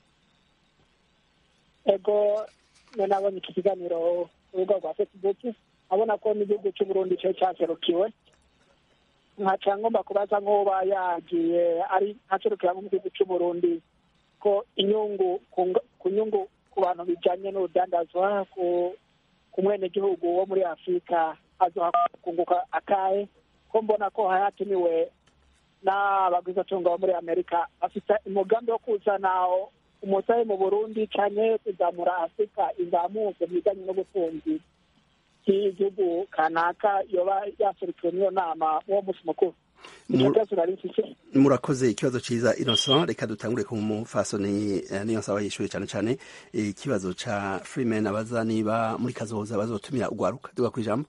ego nabonye iki kiganiro ku rubuga rwa Facebook abona ko n'igihugu c'Uburundi cyo cyaserukiwe nkaca ngomba kubaza nk'uba yagiye ari ntaserukira mu gihugu c'Uburundi ko inyungu ku nyungu ku bantu bijanye n'urudandazwa ku ku mwenegihugu wo muri afurika azohakunguka akahe ko mbona ko hayatumiwe n'abagwizatunga bo muri amerika afite umugambi wo kuzana umusahe mu burundi cyane kuzamura afurika izamuke mu bijyanye n'ubutunzi bw'igihugu kanaka yoba yasurikiwe n'iyo nama uwo munsi mukuru murakoze ikibazo ciza innocent reka dutangure ku mufasoni niyo nsaba yishuye cyane cyane ikibazo ca freeman abaza niba muri kazoza bazotumira ugwaruka duga kwijambo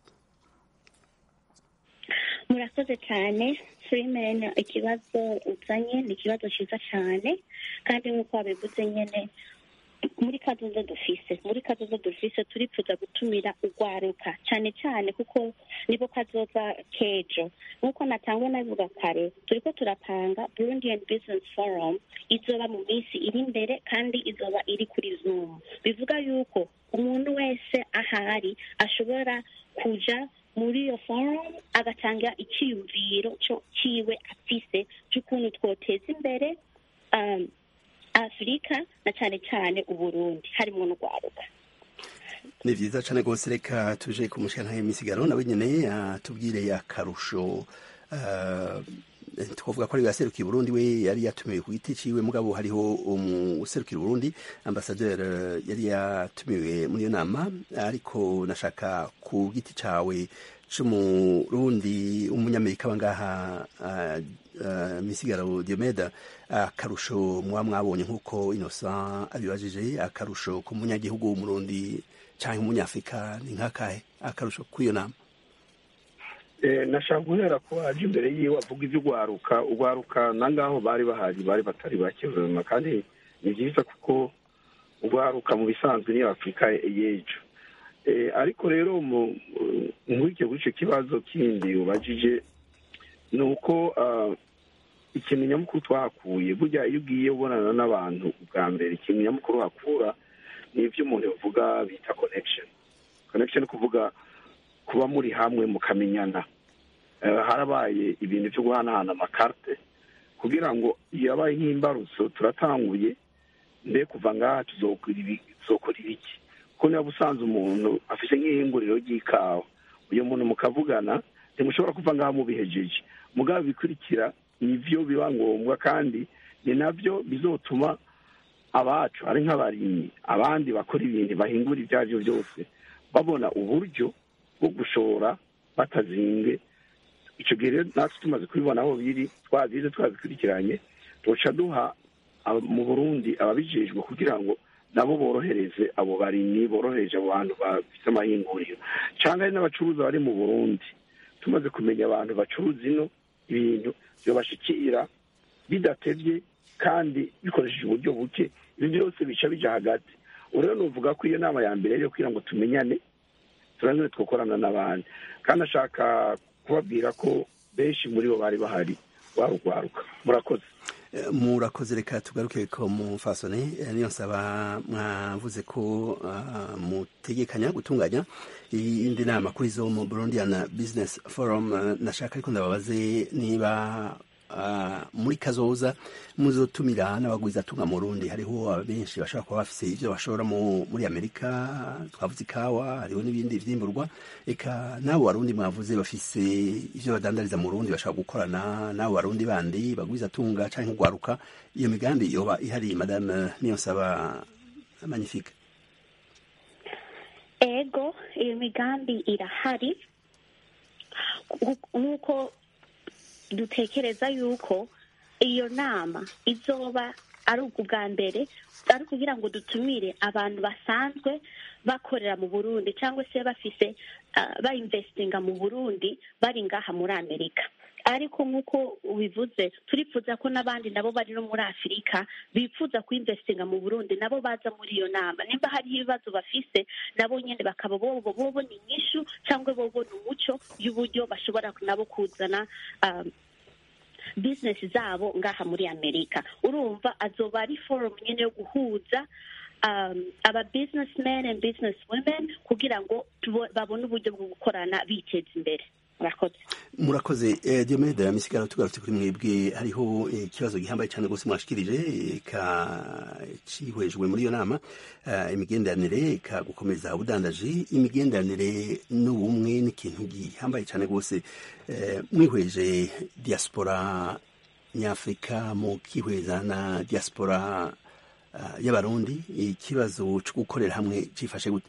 murakoze cyane freeman ikibazo uzanye ni ikibazo ciza cyane kandi nk'uko wabivuze nyene muri kazoza dufise muri kazoza dufise turifuza gutumira urwaruka cyane cyane kuko nibo kazoza kejo nk'uko natangwe nabivuga kare turiko turapanga burundian business forum izoba mu minsi iri imbere kandi izoba iri kuri zoom bivuga yuko umuntu wese ahari ashobora kuja muri iyo forum agatanga icyiyumviro cyo ciwe afise cy'ukuntu twoteza imbere um, afurika na cyane cyane uburundi harimo n'urwaruka ni vyiza cane rwose reka tuje ku mushikana y'imisigaro nawe nyene atubwire akarusho twavuga ko ari yaserukiye Burundi we yari yatumiwe ku giti ciwe mugabo hariho umuserukira Burundi ambassadeur yari yatumiwe muri iyo nama ariko nashaka ku giti cawe c'umurundi umunyamerika bangaha uh, uh, misigaro Diomeda akarusho muba mwabonye nk'uko Innocent abibajije akarusho ku munyagihugu w'umurundi canke umunyafrika ni nk'akahe akarusho kw'iyo nama nashaka guhera ko aje imbere yiwe avuga ibyo ugwaruka ugwaruka nangaho bari bahari bari batari bake kandi ni byiza kuko ugwaruka mu bisanzwe niyo afurika y'ejo ariko rero nkurikije kuri icyo kibazo kindi ubajije ni uko ikintu nyamukuru twahakuye burya iyo ugiye ubonana n'abantu bwa mbere ikintu nyamukuru hakura ni ibyo umuntu yavuga bita connection connection ni kuvuga kuba muri hamwe mukamenyana harabaye ibintu byo guhanahana amakarite kugira ngo yabaye nk'imbarutso turatanguye mbe kuva ngaha tuzokora ibi- tuzokora ibiki kuko niba usanze umuntu afite nk'ihinguriro ry'ikawa uyu muntu mukavugana ntimushobora kuva ngaha mubihejeje mugabo bikurikira nivyo biba ngombwa kandi ni navyo bizotuma abacu ari nk'abarimyi abandi bakora ibintu bahingura ibyo ari byo byose babona uburyo bwo gushora batazinge icyo gihe rero natwe tumaze kubibona aho biri twabize twabikurikiranye tuca duha aba- mu burundi ababijejwe kugira ngo nabo borohereze abo barimyi borohereje abo bantu bafite amahinguriro cyangwa ari n'abacuruzi bari mu burundi tumaze kumenya abantu bacuruza ino ibintu byobashikira bidatevye kandi bikoresheje uburyo buke ibyo byose bica bija hagati ubu rero nuvuga ko iyo nama ya mbere yo kugira ngo tumenyane turangire twakorana n'abandi kandi ashaka kubabwira ko benshi muri bo bari bahari warugwaruka murakoze Eh, murakoze reka tugaruke ko mu fasone eh, niyo nsaba mwavuze ko ah, mutegekanya gutunganya iyindi nama kuri zo mu Burundian Business Forum eh, nashaka ariko ndababaze niba ah, muri kazoza muzotumira n'abagwizatunga mu Burundi hariho benshi bashobora kuba bafise ivyo bashora mu- muri Amerika twavuze ikawa hariho n'ibindi vyimburwa eka n'abo barundi mwavuze bafise ivyo badandariza mu Burundi bashobora gukorana n'abo barundi bandi bagwizatunga canke kugwaruka iyo migambi yoba ihari madame niyo nsaba magnifique ego iyo migambi irahari nk'uko dutekereza yuko iyo nama izoba ari ubwa mbere ari ukugira ngo dutumire abantu basanzwe bakorera mu burundi cyangwa se bafise ah, bayinvestinga mu burundi bari ngaha muri amerika ariko nk'uko ubivuze turifuza ko n'abandi nabo bari no muri afurika bifuza kuinvestinga mu burundi nabo baza muri iyo nama nimba hariho ibibazo bafise nabo nyine bakaba bobo bobona inyishu cyangwa bobona umuco y'uburyo bashobora nabo kuzana um, bizinesi zabo ngaha muri amerika urumva azoba ari forum nyine yo guhuza um, aba businessmen and business women kugira ngo tubo- babone uburyo bwo gukorana biteza imbere murakoze murakoze eh, diomede misigaro tugarutse kuri mwebwe hariho eh, ikibazo gihambaye cyane rwose mwashikirije eh, ka cihwejwe muri iyo nama eh, imigenderanire ka gukomeza ubudandaji imigenderanire n'ubumwe n'ikintu gihambaye cyane rwose eh, mwihweje diaspora nyafurika mu kihweza na diaspora uh, y'abarundi ikibazo cyo gukorera hamwe cifashe gute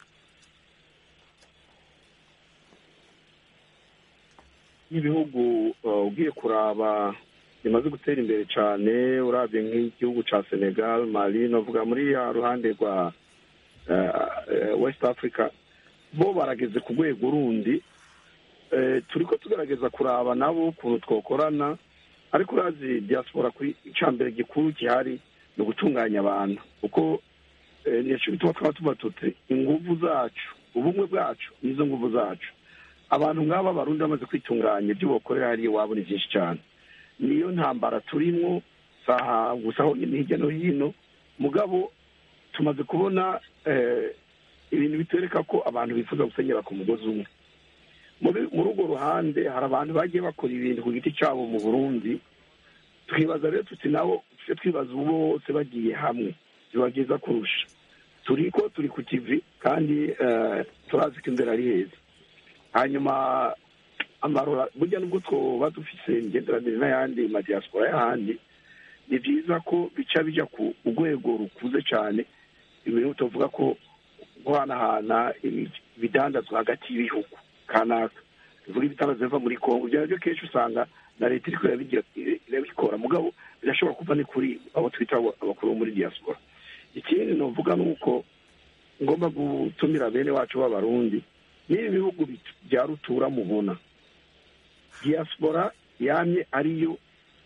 n'ibihugu uh, ugiye kuraba bimaze gutera imbere cyane urabye nk'igihugu cya senegal mali navuga muri ya ruhande rwa uh, uh, west africa bo barageze ku rwego rundi uh, turi ko tugerageza kuraba nabo ukuntu twakorana ariko urazi diaspora kuri icya mbere gikuru gihari ni ugutunganya abantu kuko nicyo bituma twaba tuba tuti ingufu zacu ubumwe bwacu nizo nguvu zacu abantu nk'aba barundi bamaze kwitunganya ibyo bakorera hariya iwabo ni byinshi cyane niyo ntambara turimo saha gusa aho nyine hirya no hino mugabo tumaze kubona ibintu bitwereka ko abantu bifuza gusenyera ku mugozi umwe muri urwo ruhande hari abantu bagiye bakora ibintu ku giti cyabo mu burundi twibaza rero tuti nabo tujye twibaza ubu bose bagiye hamwe biba byiza kurusha turi ko turi ku kivi kandi turazi ko imbere ari heza hanyuma amarora burya nubwo twoba dufite imigenderanire n'ayandi madiyasipora y'ahandi ni byiza ko bica bijya ku rwego rukuze cyane ibintu tuvuga ko guhanahana ibidandazwa hagati y'ibihugu kanaka bivuga ibitandazwa biva muri kongo ibyo nabyo kenshi usanga na leta iri irabikora mugabo birashobora kuva ni kuri abo twita abakuru bo muri diyasipora ikindi nuvuga ni uko ngomba gutumira bene wacu b'abarundi n'ibi bihugu bya rutura mubona diyasipora yamye ariyo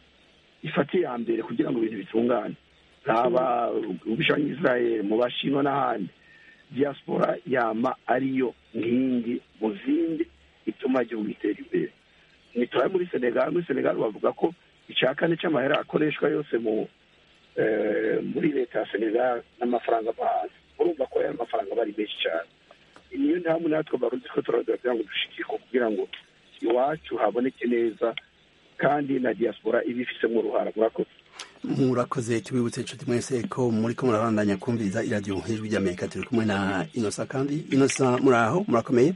ifata iya mbere kugira ngo ibintu bitungane haba ubishanya israel mu bashinwa n'ahandi diyasipora yama ariyo nkingi mu zindi ituma igihugu gitera imbere ntiturabe muri senegal muri senegal bavuga ko icya kane cy'amahera akoreshwa yose mu muri leta ya senegal n'amafaranga ava hanze urumva ko ayo mafaranga aba ari menshi cyane niyo mpamvu natwe baruzi ko turagira kugira ngo dushikirwe kugira ngo iwacu haboneke neza kandi na diaspora iba ifisemo uruhara murakoze murakoze tubibutse inshuti mwese ko muri ko murabandanya kumviriza iradiyo hejuru ry'amerika turi kumwe na inosa kandi inosa muri aho murakomeye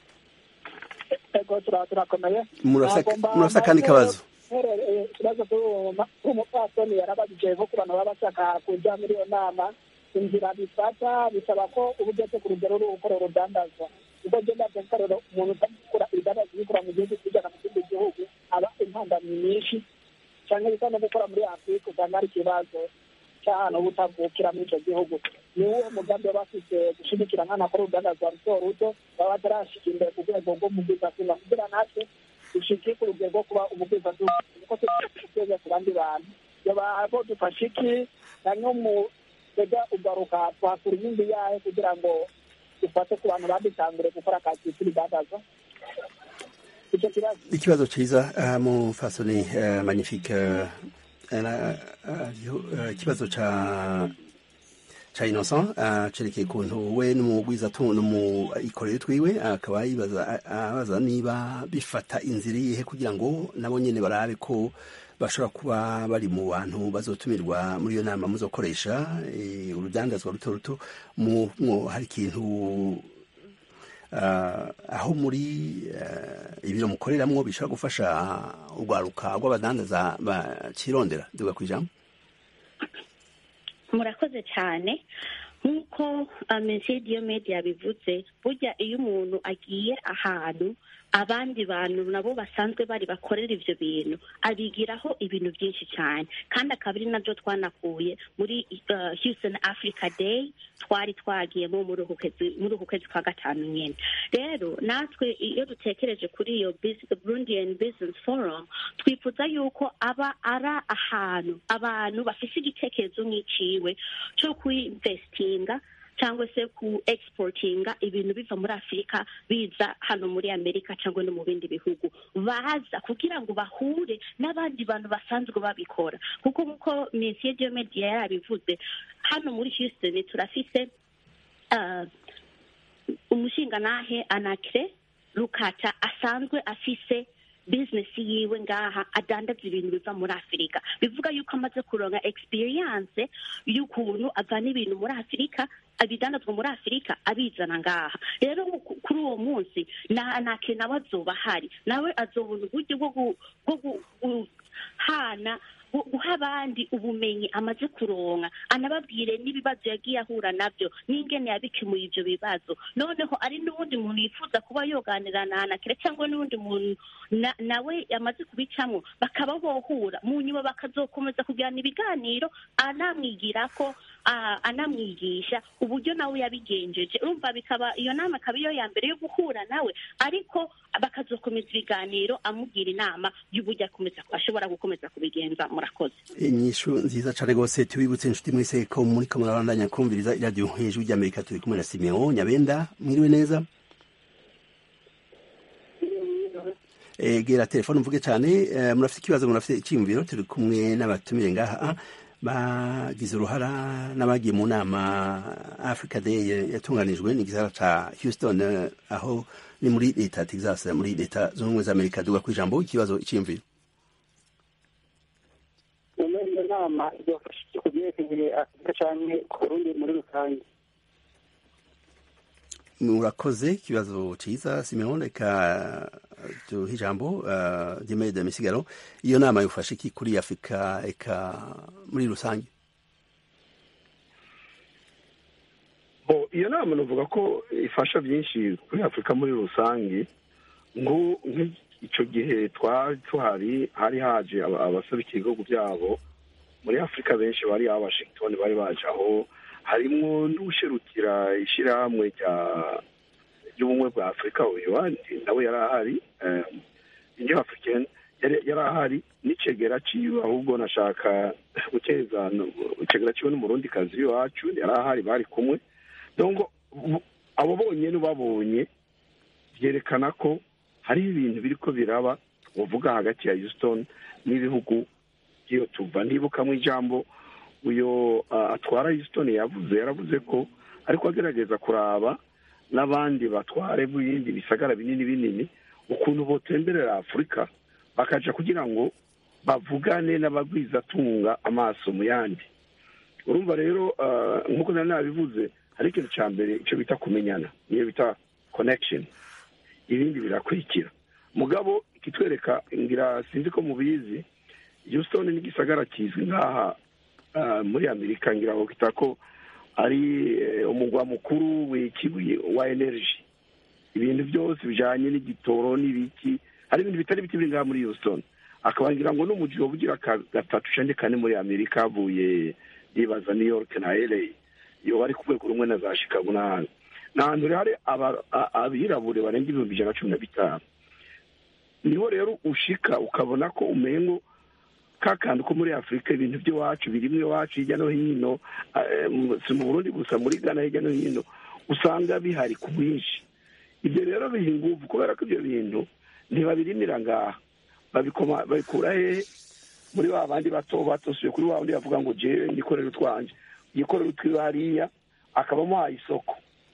ego turakomeye murafite akandi kabazo ikibazo cy'umupfasoni yarabajije ko ku bantu baba bashaka kujya muri iyo nama inzira bifata bisaba ko uba ugeze ku rugero rwo gukora urudandazwa ubwo genda akarero umuntu utakora ibidandaza ubikora mu gihugu kijyana mu kindi gihugu aba impandamyi nyinshi cyangwa bisa no gukora muri afurika usanga hari ikibazo cy'ahantu butavukira muri icyo gihugu ni uwo mugambi baba bafite gushigikira nk'ahantu akora urudandazwa ruto ruto baba batarashika imbere ku rwego rw'umugwizatunga kugira natwe dushike ku rugero rwo kuba umugwizatunga kuko tugeze ku bandi bantu yaba bo dufashe iki na mu tega ugaruka twakura inyungu yayo kugira ngo dufate ku bantu badutangure gukora akazi k'urudandazwa icyo kibazo ikibazo cyiza mu fasoni magnifique ikibazo ca ca innocent cerekeye ukuntu we n'umugwizatunga n'umuikorero twiwe akaba yibaza abaza niba bifata inzira iyihe kugira ngo nabo nyene barabe ko bashobora kuba bari mu bantu bazotumirwa muri iyo nama muzokoresha urudandazwa ruto ruto hari ikintu aho muri ibiro mukoreramwo bishobora gufasha urwaruka rw'abadandaza bakirondera duga ku ijambo murakoze cyane nk'uko mensiyo diyomedi yabivuze burya iyo umuntu agiye ahantu abandi bantu nabo basanzwe bari bakorera ibyo bintu abigiraho ibintu byinshi cyane kandi akaba ari nabyo twanakuye muri Houston Africa Day twari twagiyemo muri uku kwezi kwa gatanu nyine rero natwe iyo dutekereje kuri iyo Burundian Business Forum twifuza yuko aba ari ahantu abantu bafite igitekerezo nk'iciwe cyo kuinvestinga cyangwa se ku exportinga ibintu biva muri afurika biza hano muri amerika cyangwa no mu bindi bihugu baza kugira ngo bahure n'abandi bantu basanzwe babikora kuko nk'uko minsiyo diomedi yarabivuze hano muri houston turafise umushingantahe anakire rukata asanzwe afise bizinesi yiwe ngaha adandaza ibintu biva muri afurika bivuga yuko amaze kuronka experience y'ukuntu avana ibintu muri afurika abidandazwa muri afurika abizana ngaha rero kuri uwo munsi nake nawe azoba ahari nawe azobona uburyo bwo guhana guha abandi ubumenyi amaze kuronka anababwire n'ibibazo yagiye ahura nabyo n'ingene yabikemuye ibyo bibazo noneho ari n'uwundi muntu yifuza kuba yoganira na anakire cyangwa n'uwundi muntu nawe yamaze kubicamo bakaba bohura mu nyuma bakazokomeza kugirana ibiganiro anamwigira ko anamwigisha uburyo nawe yabigenjeje urumva bikaba iyo nama akaba iyo ya mbere yo guhura nawe ariko bakazokomeza ibiganiro amubwira inama y'uburyo ashobora gukomeza kubigenza murakoze inyishu nziza cyane rwose tubibutse inshuti mwese ko muri ko murabandanya kumviriza iradiyo hejuru ry'amerika turi kumwe na simeon nyabenda mwiriwe neza egera telefone mvuge cyane murafite ikibazo murafite icyiyumviro turi kumwe n'abatumire ngaha bagize uruhara n'abagiye mu nama africa day yatunganijwe n'igisara ca houston aho ni muri leta ya texas muri leta zunze ubumwe za amerika duga ku ijambo ikibazo icyiyumviro iyo nama izafasha ku byerekeye afurika cyane ku burundi muri rusange murakoze ikibazo cyiza simeon reka duhe ijambo ryemeye de misigaro iyo nama yufashe iki kuri afurika eka muri rusange iyo nama navuga ko ifasha byinshi kuri afurika muri rusange nk'icyo gihe twari tuhari hari haje abaserukiye ibihugu byabo muri afurika benshi bari aba washington bari baje aho harimo n'usherukira ishyirahamwe ry'ubumwe bwa afurika uyu nawe yari ahari iyo afurika yari ahari n'icegera ciwe ahubwo nashaka guteza icegera ciwe n'umurundi kazi w'iwacu yari ahari bari kumwe dongo abo bonyine babonye byerekana ko hari ibintu biri ko biraba uvuga hagati ya houston n'ibihugu by'iyo tuva nibukamo ijambo uyu atwara houston yavuze yaravuze ko ariko agerageza kuraba n'abandi batware b'ibindi bisagara binini binini ukuntu botemberera afurika bakaja kugira ngo bavugane n'abagwizatunga amaso mu yandi urumva rero nk'uko nari nabivuze hari ikintu cya mbere icyo bita kumenyana niyo bita connection ibindi birakurikira mugabo ikitwereka ngira sinzi ko mubizi Houston ni igisagara kizwi nk'aha muri amerika ngira ngo kita ko ari umugwa mukuru wa energy ibintu byose bijyanye n'igitoro n'ibiki hari ibintu bitari biti biri ngaha muri Houston akaba ngira ngo n'umujyi ugira gatatu cyangwa kane muri amerika havuye yibaza new york na la iyo bari ku rwego rumwe na za chicago n'ahandi ni ahantu hari abirabure barenga ibihumbi ijana na cumi na bitanu niho rero ushika ukabona ko umengo ka kantu ko muri afurika ibintu by'iwacu birimo iwacu hirya no hino si mu burundi gusa muri ghana hirya no hino usanga bihari ku bwinshi ibyo rero biha ingufu kubera ko ibyo bintu ntibabirimira ngaha babikura hehe muri ba bandi bato batosuye kuri wa wundi bavuga ngo jewe nikorere utwanje yikorere utwiwe hariya akabamuhaye isoko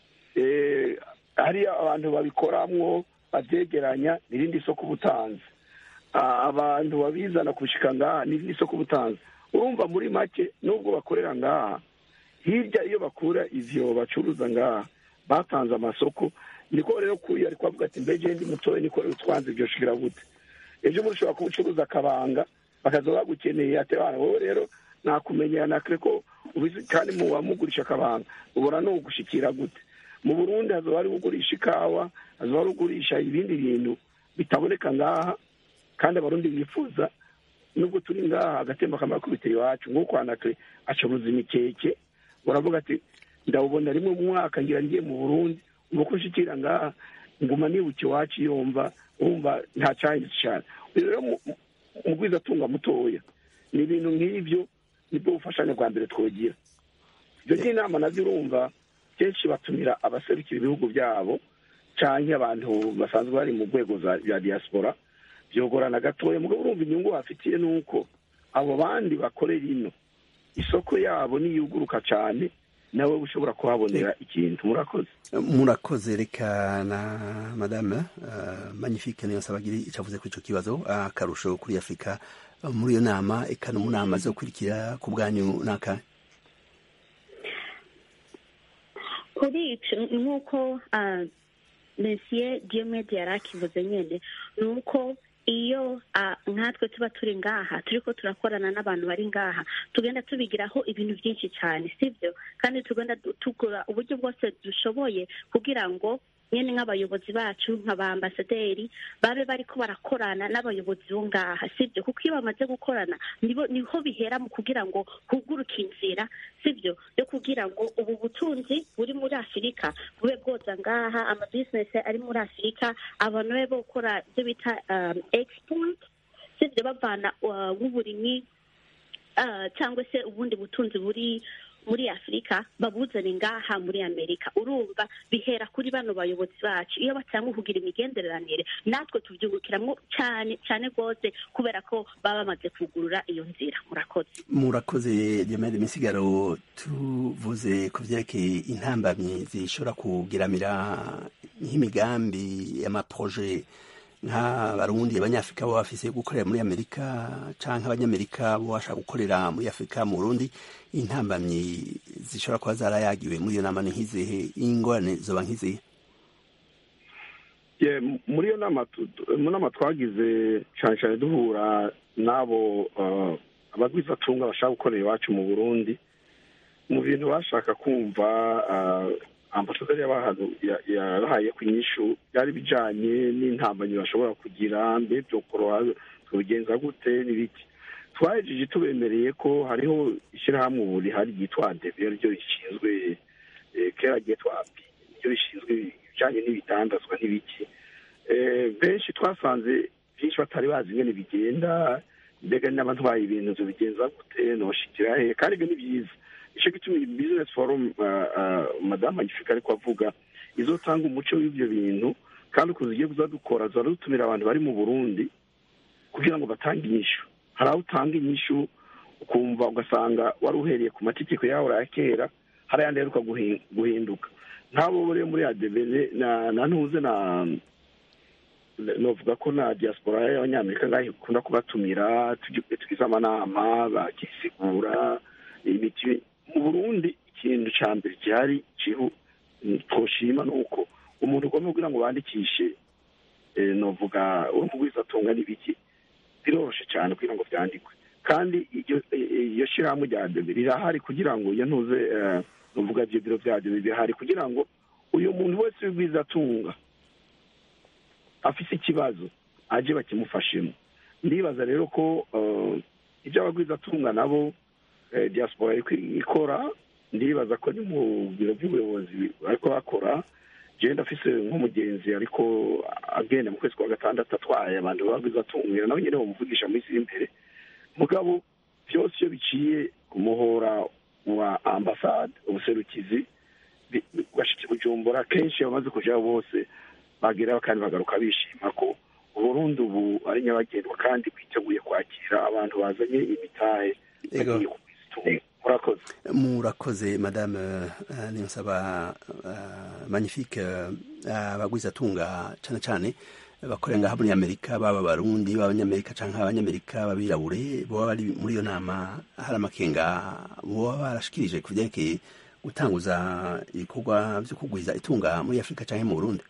hariya abantu babikoramwo babyegeranya n'irindi soko ubutanzi abantu babizana kubishika ngaha n'irindi soko ubutanzi urumva muri make nubwo bakorera ngaha hirya iyo bakura ivyo bacuruza ngaha batanze amasoko niko rero kuyo ariko avuga ati mbeje ndi mutoya nikorere utwanze vyoshikira gute ejo muri ushobora kuba ucuruza akabanga bakaza bagukeneye ati bana wowe rero nakumenyera nakire ko ubizi kandi mu wamugurisha akabanga ubona no gushikira gute mu burundi hazoba hari ugurisha ikawa hazoba hari ugurisha ibindi bintu bitaboneka ngaha kandi abarundi bifuza nubwo turi ngaha agatemba kamara kubitera iwacu nk'uko anakire acuruza imikeke uravuga ati ndawubona rimwe mu mwaka ngira ngiye mu burundi uko nshikira ngaha nguma nibuka iwacu yumva wumva nta cyahindutse cyane rero mu bwizatunga mutoya ni ibintu nk'ibyo nibwo bufashanya bwa mbere twogira ibyo by'inama nabyo urumva kenshi batumira abaserukira ibihugu byabo cyangwa abantu basanzwe bari mu rwego za diaspora byogorana gatoya mugabo urumva inyungu bafitiye ni uko abo bandi bakorera ino isoko yabo niyuguruka cyane nawe ushobora kuhabonera ikintu murakoze murakoze reka na madame magnifique niyo sabagiri icavuze kuri ico kibazo akarusho kuri afurika muri iyo nama eka no mu nama zo kurikira ku bwanyu naka kuri ico nk'uko monsieur diomede yari akivuze nyene ni uko iyo nkatwe tuba turi ngaha turiko turakorana n'abantu bari ngaha tugenda tubigiraho ibintu byinshi cyane sibyo kandi tugenda tugura uburyo bwose dushoboye kugira ngo nyine nk'abayobozi bacu nka ba ambasaderi babe bariko barakorana n'abayobozi bo ngaha sibyo kuko iyo bamaze gukorana niho bihera mu kugira ngo huguruke inzira sibyo yo kugira ngo ubu butunzi buri muri afurika bube bwoza ngaha amabizinesi ari muri afurika abantu babe bokora ibyo bita export sibyo bavana nk'uburimyi cyangwa se ubundi butunzi buri muri afurika babuzane ngaha muri amerika urumva bihera kuri bano bayobozi bacu iyo batanga kugira imigenderanire natwe tubyungukiramo cyane cyane rwose kubera ko baba bamaze kugurura iyo nzira murakoze murakoze diamede misigaro tuvuze ku byerekeye intambamyi zishobora kugiramira nk'imigambi y'amaproje nk'abarundi abanyafurika baba bafise gukorera muri amerika canke abanyamerika bo bashaka gukorera muri afurika mu burundi intambamyi zishobora kuba zarayagiwe muri iyo nama ni nk'izihe ingorane zoba nk'izihe muri iyo nama mu nama twagize cyane cyane duhura n'abo abagwizatunga bashaka gukorera iwacu mu burundi mu bintu bashaka kumva ambasaderi yabahaye ku inyishu byari bijanye n'intambanyi bashobora kugira mbe byokoroha tubigenza gute n'ibiki twahejeje tubemereye ko hariho ishyirahamwe ubu rihari ryitwa adebe ryo rishinzwe kera ryitwa api ryo rishinzwe ibijanye n'ibidandazwa n'ibiki benshi twasanze byinshi batari bazi ingene bigenda mbega n'abatwaye ibintu bigenza gute noshikira he kandi ibyo ni byiza icyo gituma iyi bizinesi forumu madamu agifika ariko avuga izotanga umuco w'ibyo bintu kandi ukuntu zigiye kuza dukora zora dutumira abantu bari mu burundi kugira ngo batange inyishu hari aho utanga inyishu ukumva ugasanga wari uhereye ku mategeko yawe ya kera hari ayandi aheruka guhinduka nk'abo rero muri adebere na ntuze na novuga ko na diaspora y'abanyamerika ngaho ikunda kubatumira tugize amanama bakisigura imiti mu burundi ikintu cya mbere gihari twoshima ni uko umuntu ugomba kugira ngo bandikishe novuga urumugwizatunga n'ibiki biroroshye cyane kugira ngo byandikwe kandi iyo shyirahamwe rya debe rirahari kugira ngo iyo ntuze novuga ibyo biro bya debe bihari kugira ngo uyu muntu wese w'ubwizatunga afise ikibazo aje bakimufashemo ndibaza rero ko ibyo abagwizatunga nabo diaspora ikora ndibaza ko ni mu biro by'ubuyobozi ariko bakora genda afise nk'umugenzi ariko agenda mu kwezi kwa gatandatu atwaye abantu bagwizatunga nawe nyine bamuvugisha mu isi y'imbere mugabo byose iyo biciye ku muhora wa ambasade ubuserukizi bashitse bujumbura kenshi bamaze kujaho bose bageraho kandi bagaruka bishima ko uburundi ubu ari nyabagendwa kandi bwiteguye kwakira abantu bazanye imitahe bagiye kubizitunga murakoze murakoze madame uh, niyonsaba uh, magnifique abagwizatunga cane cane bakorera ngaha muri amerika baba barundi b'abanyamerika canke abanyamerika babirabure boba bari muri iyo nama hari amakenga boba barashikirije ku vyerekeye gutanguza ibikorwa vyo kugwiza itunga muri afurika canke mu burundi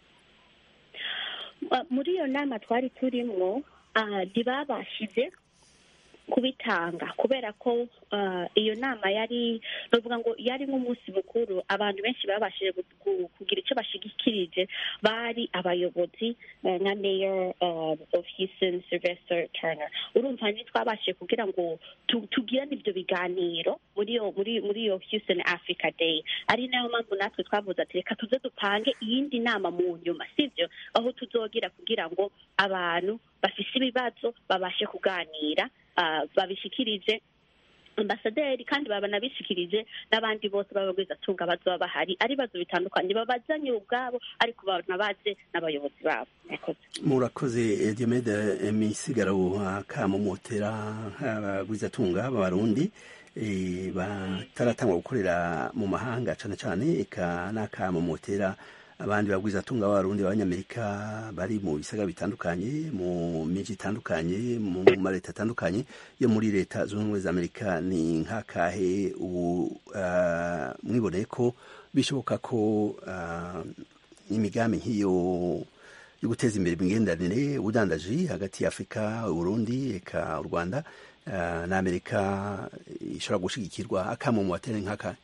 muri iyo nama twari turimwo ntibabashije kubitanga kubera ko iyo nama yari bavuga ngo yari nk'umunsi mukuru abantu benshi babashije kugira icyo bashigikirije bari abayobozi nka mayor of houston sylvester turner urumva ntitwabashije kugira ngo tugirane ibyo biganiro muri iyo muri muri iyo houston africa day ari nayo mpamvu natwe twavuze ati reka tuze dupange iyindi nama mu nyuma sibyo aho tuzogira kugira ngo abantu bafise ibibazo babashe kuganira babishikirije ambasaderi kandi babanabishikirije n'abandi bose b'abagwizatunga bazoba bahari ari ibibazo bitandukanye babazanye ubwabo ariko banabaze n'abayobozi babo murakoze diomede misigaro akamumotera abagwizatunga b'abarundi bataratangwa gukorera mu mahanga cane cane eka n'akamumotera abandi bagwizatunga b'abarundi b'abanyamerika bari mu bisagara bitandukanye mu miji itandukanye mu maleta atandukanye yo muri leta zunze ubumwe za amerika ni nk'akahe ubu uh, mwiboneye ko bishoboka ko uh, imigambi nk'iyo yo guteza imbere imigenderanire ubudandaji hagati ya afurika uburundi eka u rwanda uh, na amerika ishobora gushigikirwa akamo mu batere nk'akahe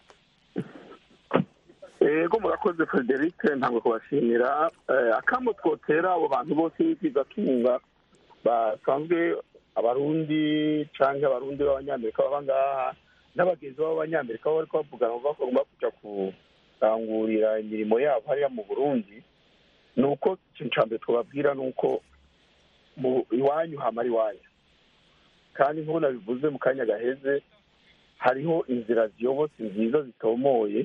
ego murakoze frederic ntabwo kubashimira akamo twotera abo bantu bose b'ibyizatunga basanzwe abarundi cyangwa abarundi b'abanyamerika baba ngaha n'abagenzi b'abanyamerika baba bari kubavugana ngo bagomba kujya kurangurira imirimo yabo hariya mu burundi ni uko ikintu cya mbere twababwira ni uko iwanyu hamara iwanyu kandi nk'uko nabivuze mu kanya gaheze hariho inzira ziyobotse nziza zitomoye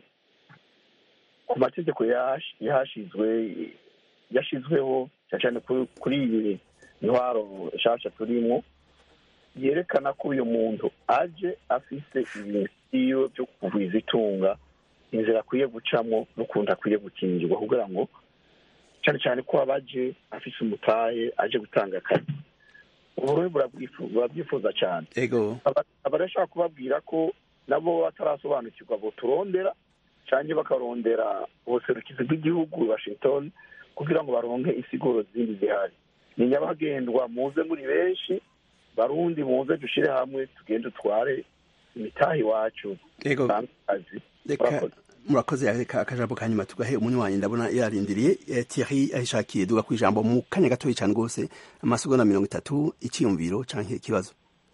ku mategeko yahashizwe yashyizweho cyane cyane kuri iyi ntwaro nshasha turimo yerekana ko uyu muntu aje afise ibintu byo kugwiza itunga inzira akwiye gucamo n'ukuntu akwiye gukingirwa kugira ngo cyane cyane ko aba aje afise umutahe aje gutanga akazi uburundi burabyifuza cyane abarashaka kubabwira ko nabo batarasobanukirwa bo turondera cyangwa bakarondera ubuserukizi bw'igihugu washington kugira ngo baronke isiguro zindi zihari ni nyabagendwa muze muri benshi barundi muze dushyire hamwe tugende dutware imitahe iwacu akazi murakoze reka akajambo ka nyuma tugahe umunywanyi ndabona yarindiriye Thierry ahishakiye duga ku ijambo mu kanya gatoya cyane rwose amasegonda mirongo itatu icyiyumviro cyangwa ikibazo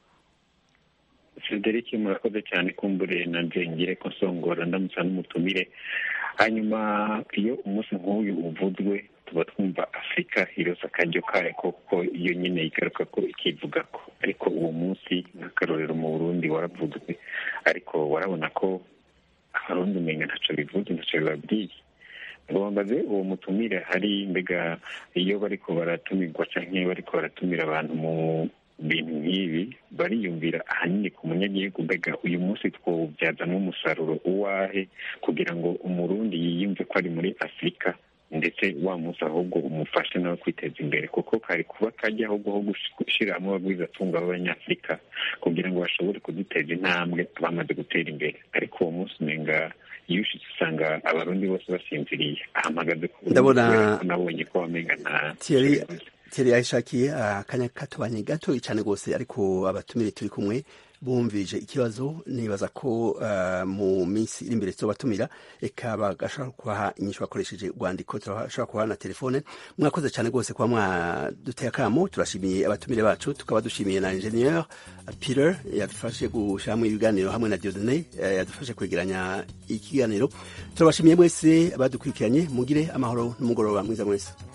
frederic murakoze cyane kumbure na ngire ko nsongora ndamutsa n'umutumire hanyuma iyo umunsi nk'uyu uvuzwe tuba twumva afurika iroza akaryo kayo kuko iyo nyine igaruka ko ikivuga ko ariko uwo munsi nk'akarorero mu burundi waravuzwe ariko warabona ko abarundi umenya ntacyo bivuze ntacyo bibabwiye bambaze uwo mutumire hari mbega iyo bariko baratumirwa cyangwa bariko baratumira abantu mu bintu nk'ibi bariyumvira ahanini ku munyagihugu mbega uyu munsi twawubyazamo umusaruro uwahe kugira ngo umurundi yiyumve ko ari muri afurika ndetse wa munsi ahubwo umufashe nawe kwiteza imbere kuko kari kuba kajya ahubwo ho gushyira hamwe abagwizatunga b'abanyafurika kugira ngo bashobore kuduteza intambwe bamaze gutera imbere ariko uwo munsi umenga iyo ushitse usanga abarundi bose basinziriye ahamagaze ku Ndabona- nabonye ko wamenga nta Thierry Thierry yayishakiye akanya katubanye gato cyane rwose ariko abatumire turi kumwe bumvije ikibazo nibaza ko uh, mu minsi iri imbere tuzobatumira eka bagashobora kubaha inyishu bakoresheje urwandiko turashobora kubaha na telefone mwakoze cyane rwose kuba mwaduteye akamo turashimiye abatumire bacu tukaba dushimiye na ingenieur Peter yadufashe gushyiramo ibiganiro hamwe na Dieudonné eh, yadufashe kwegeranya ikiganiro turabashimiye mwese abadukurikiranye mugire amahoro n'umugoroba mwiza mwese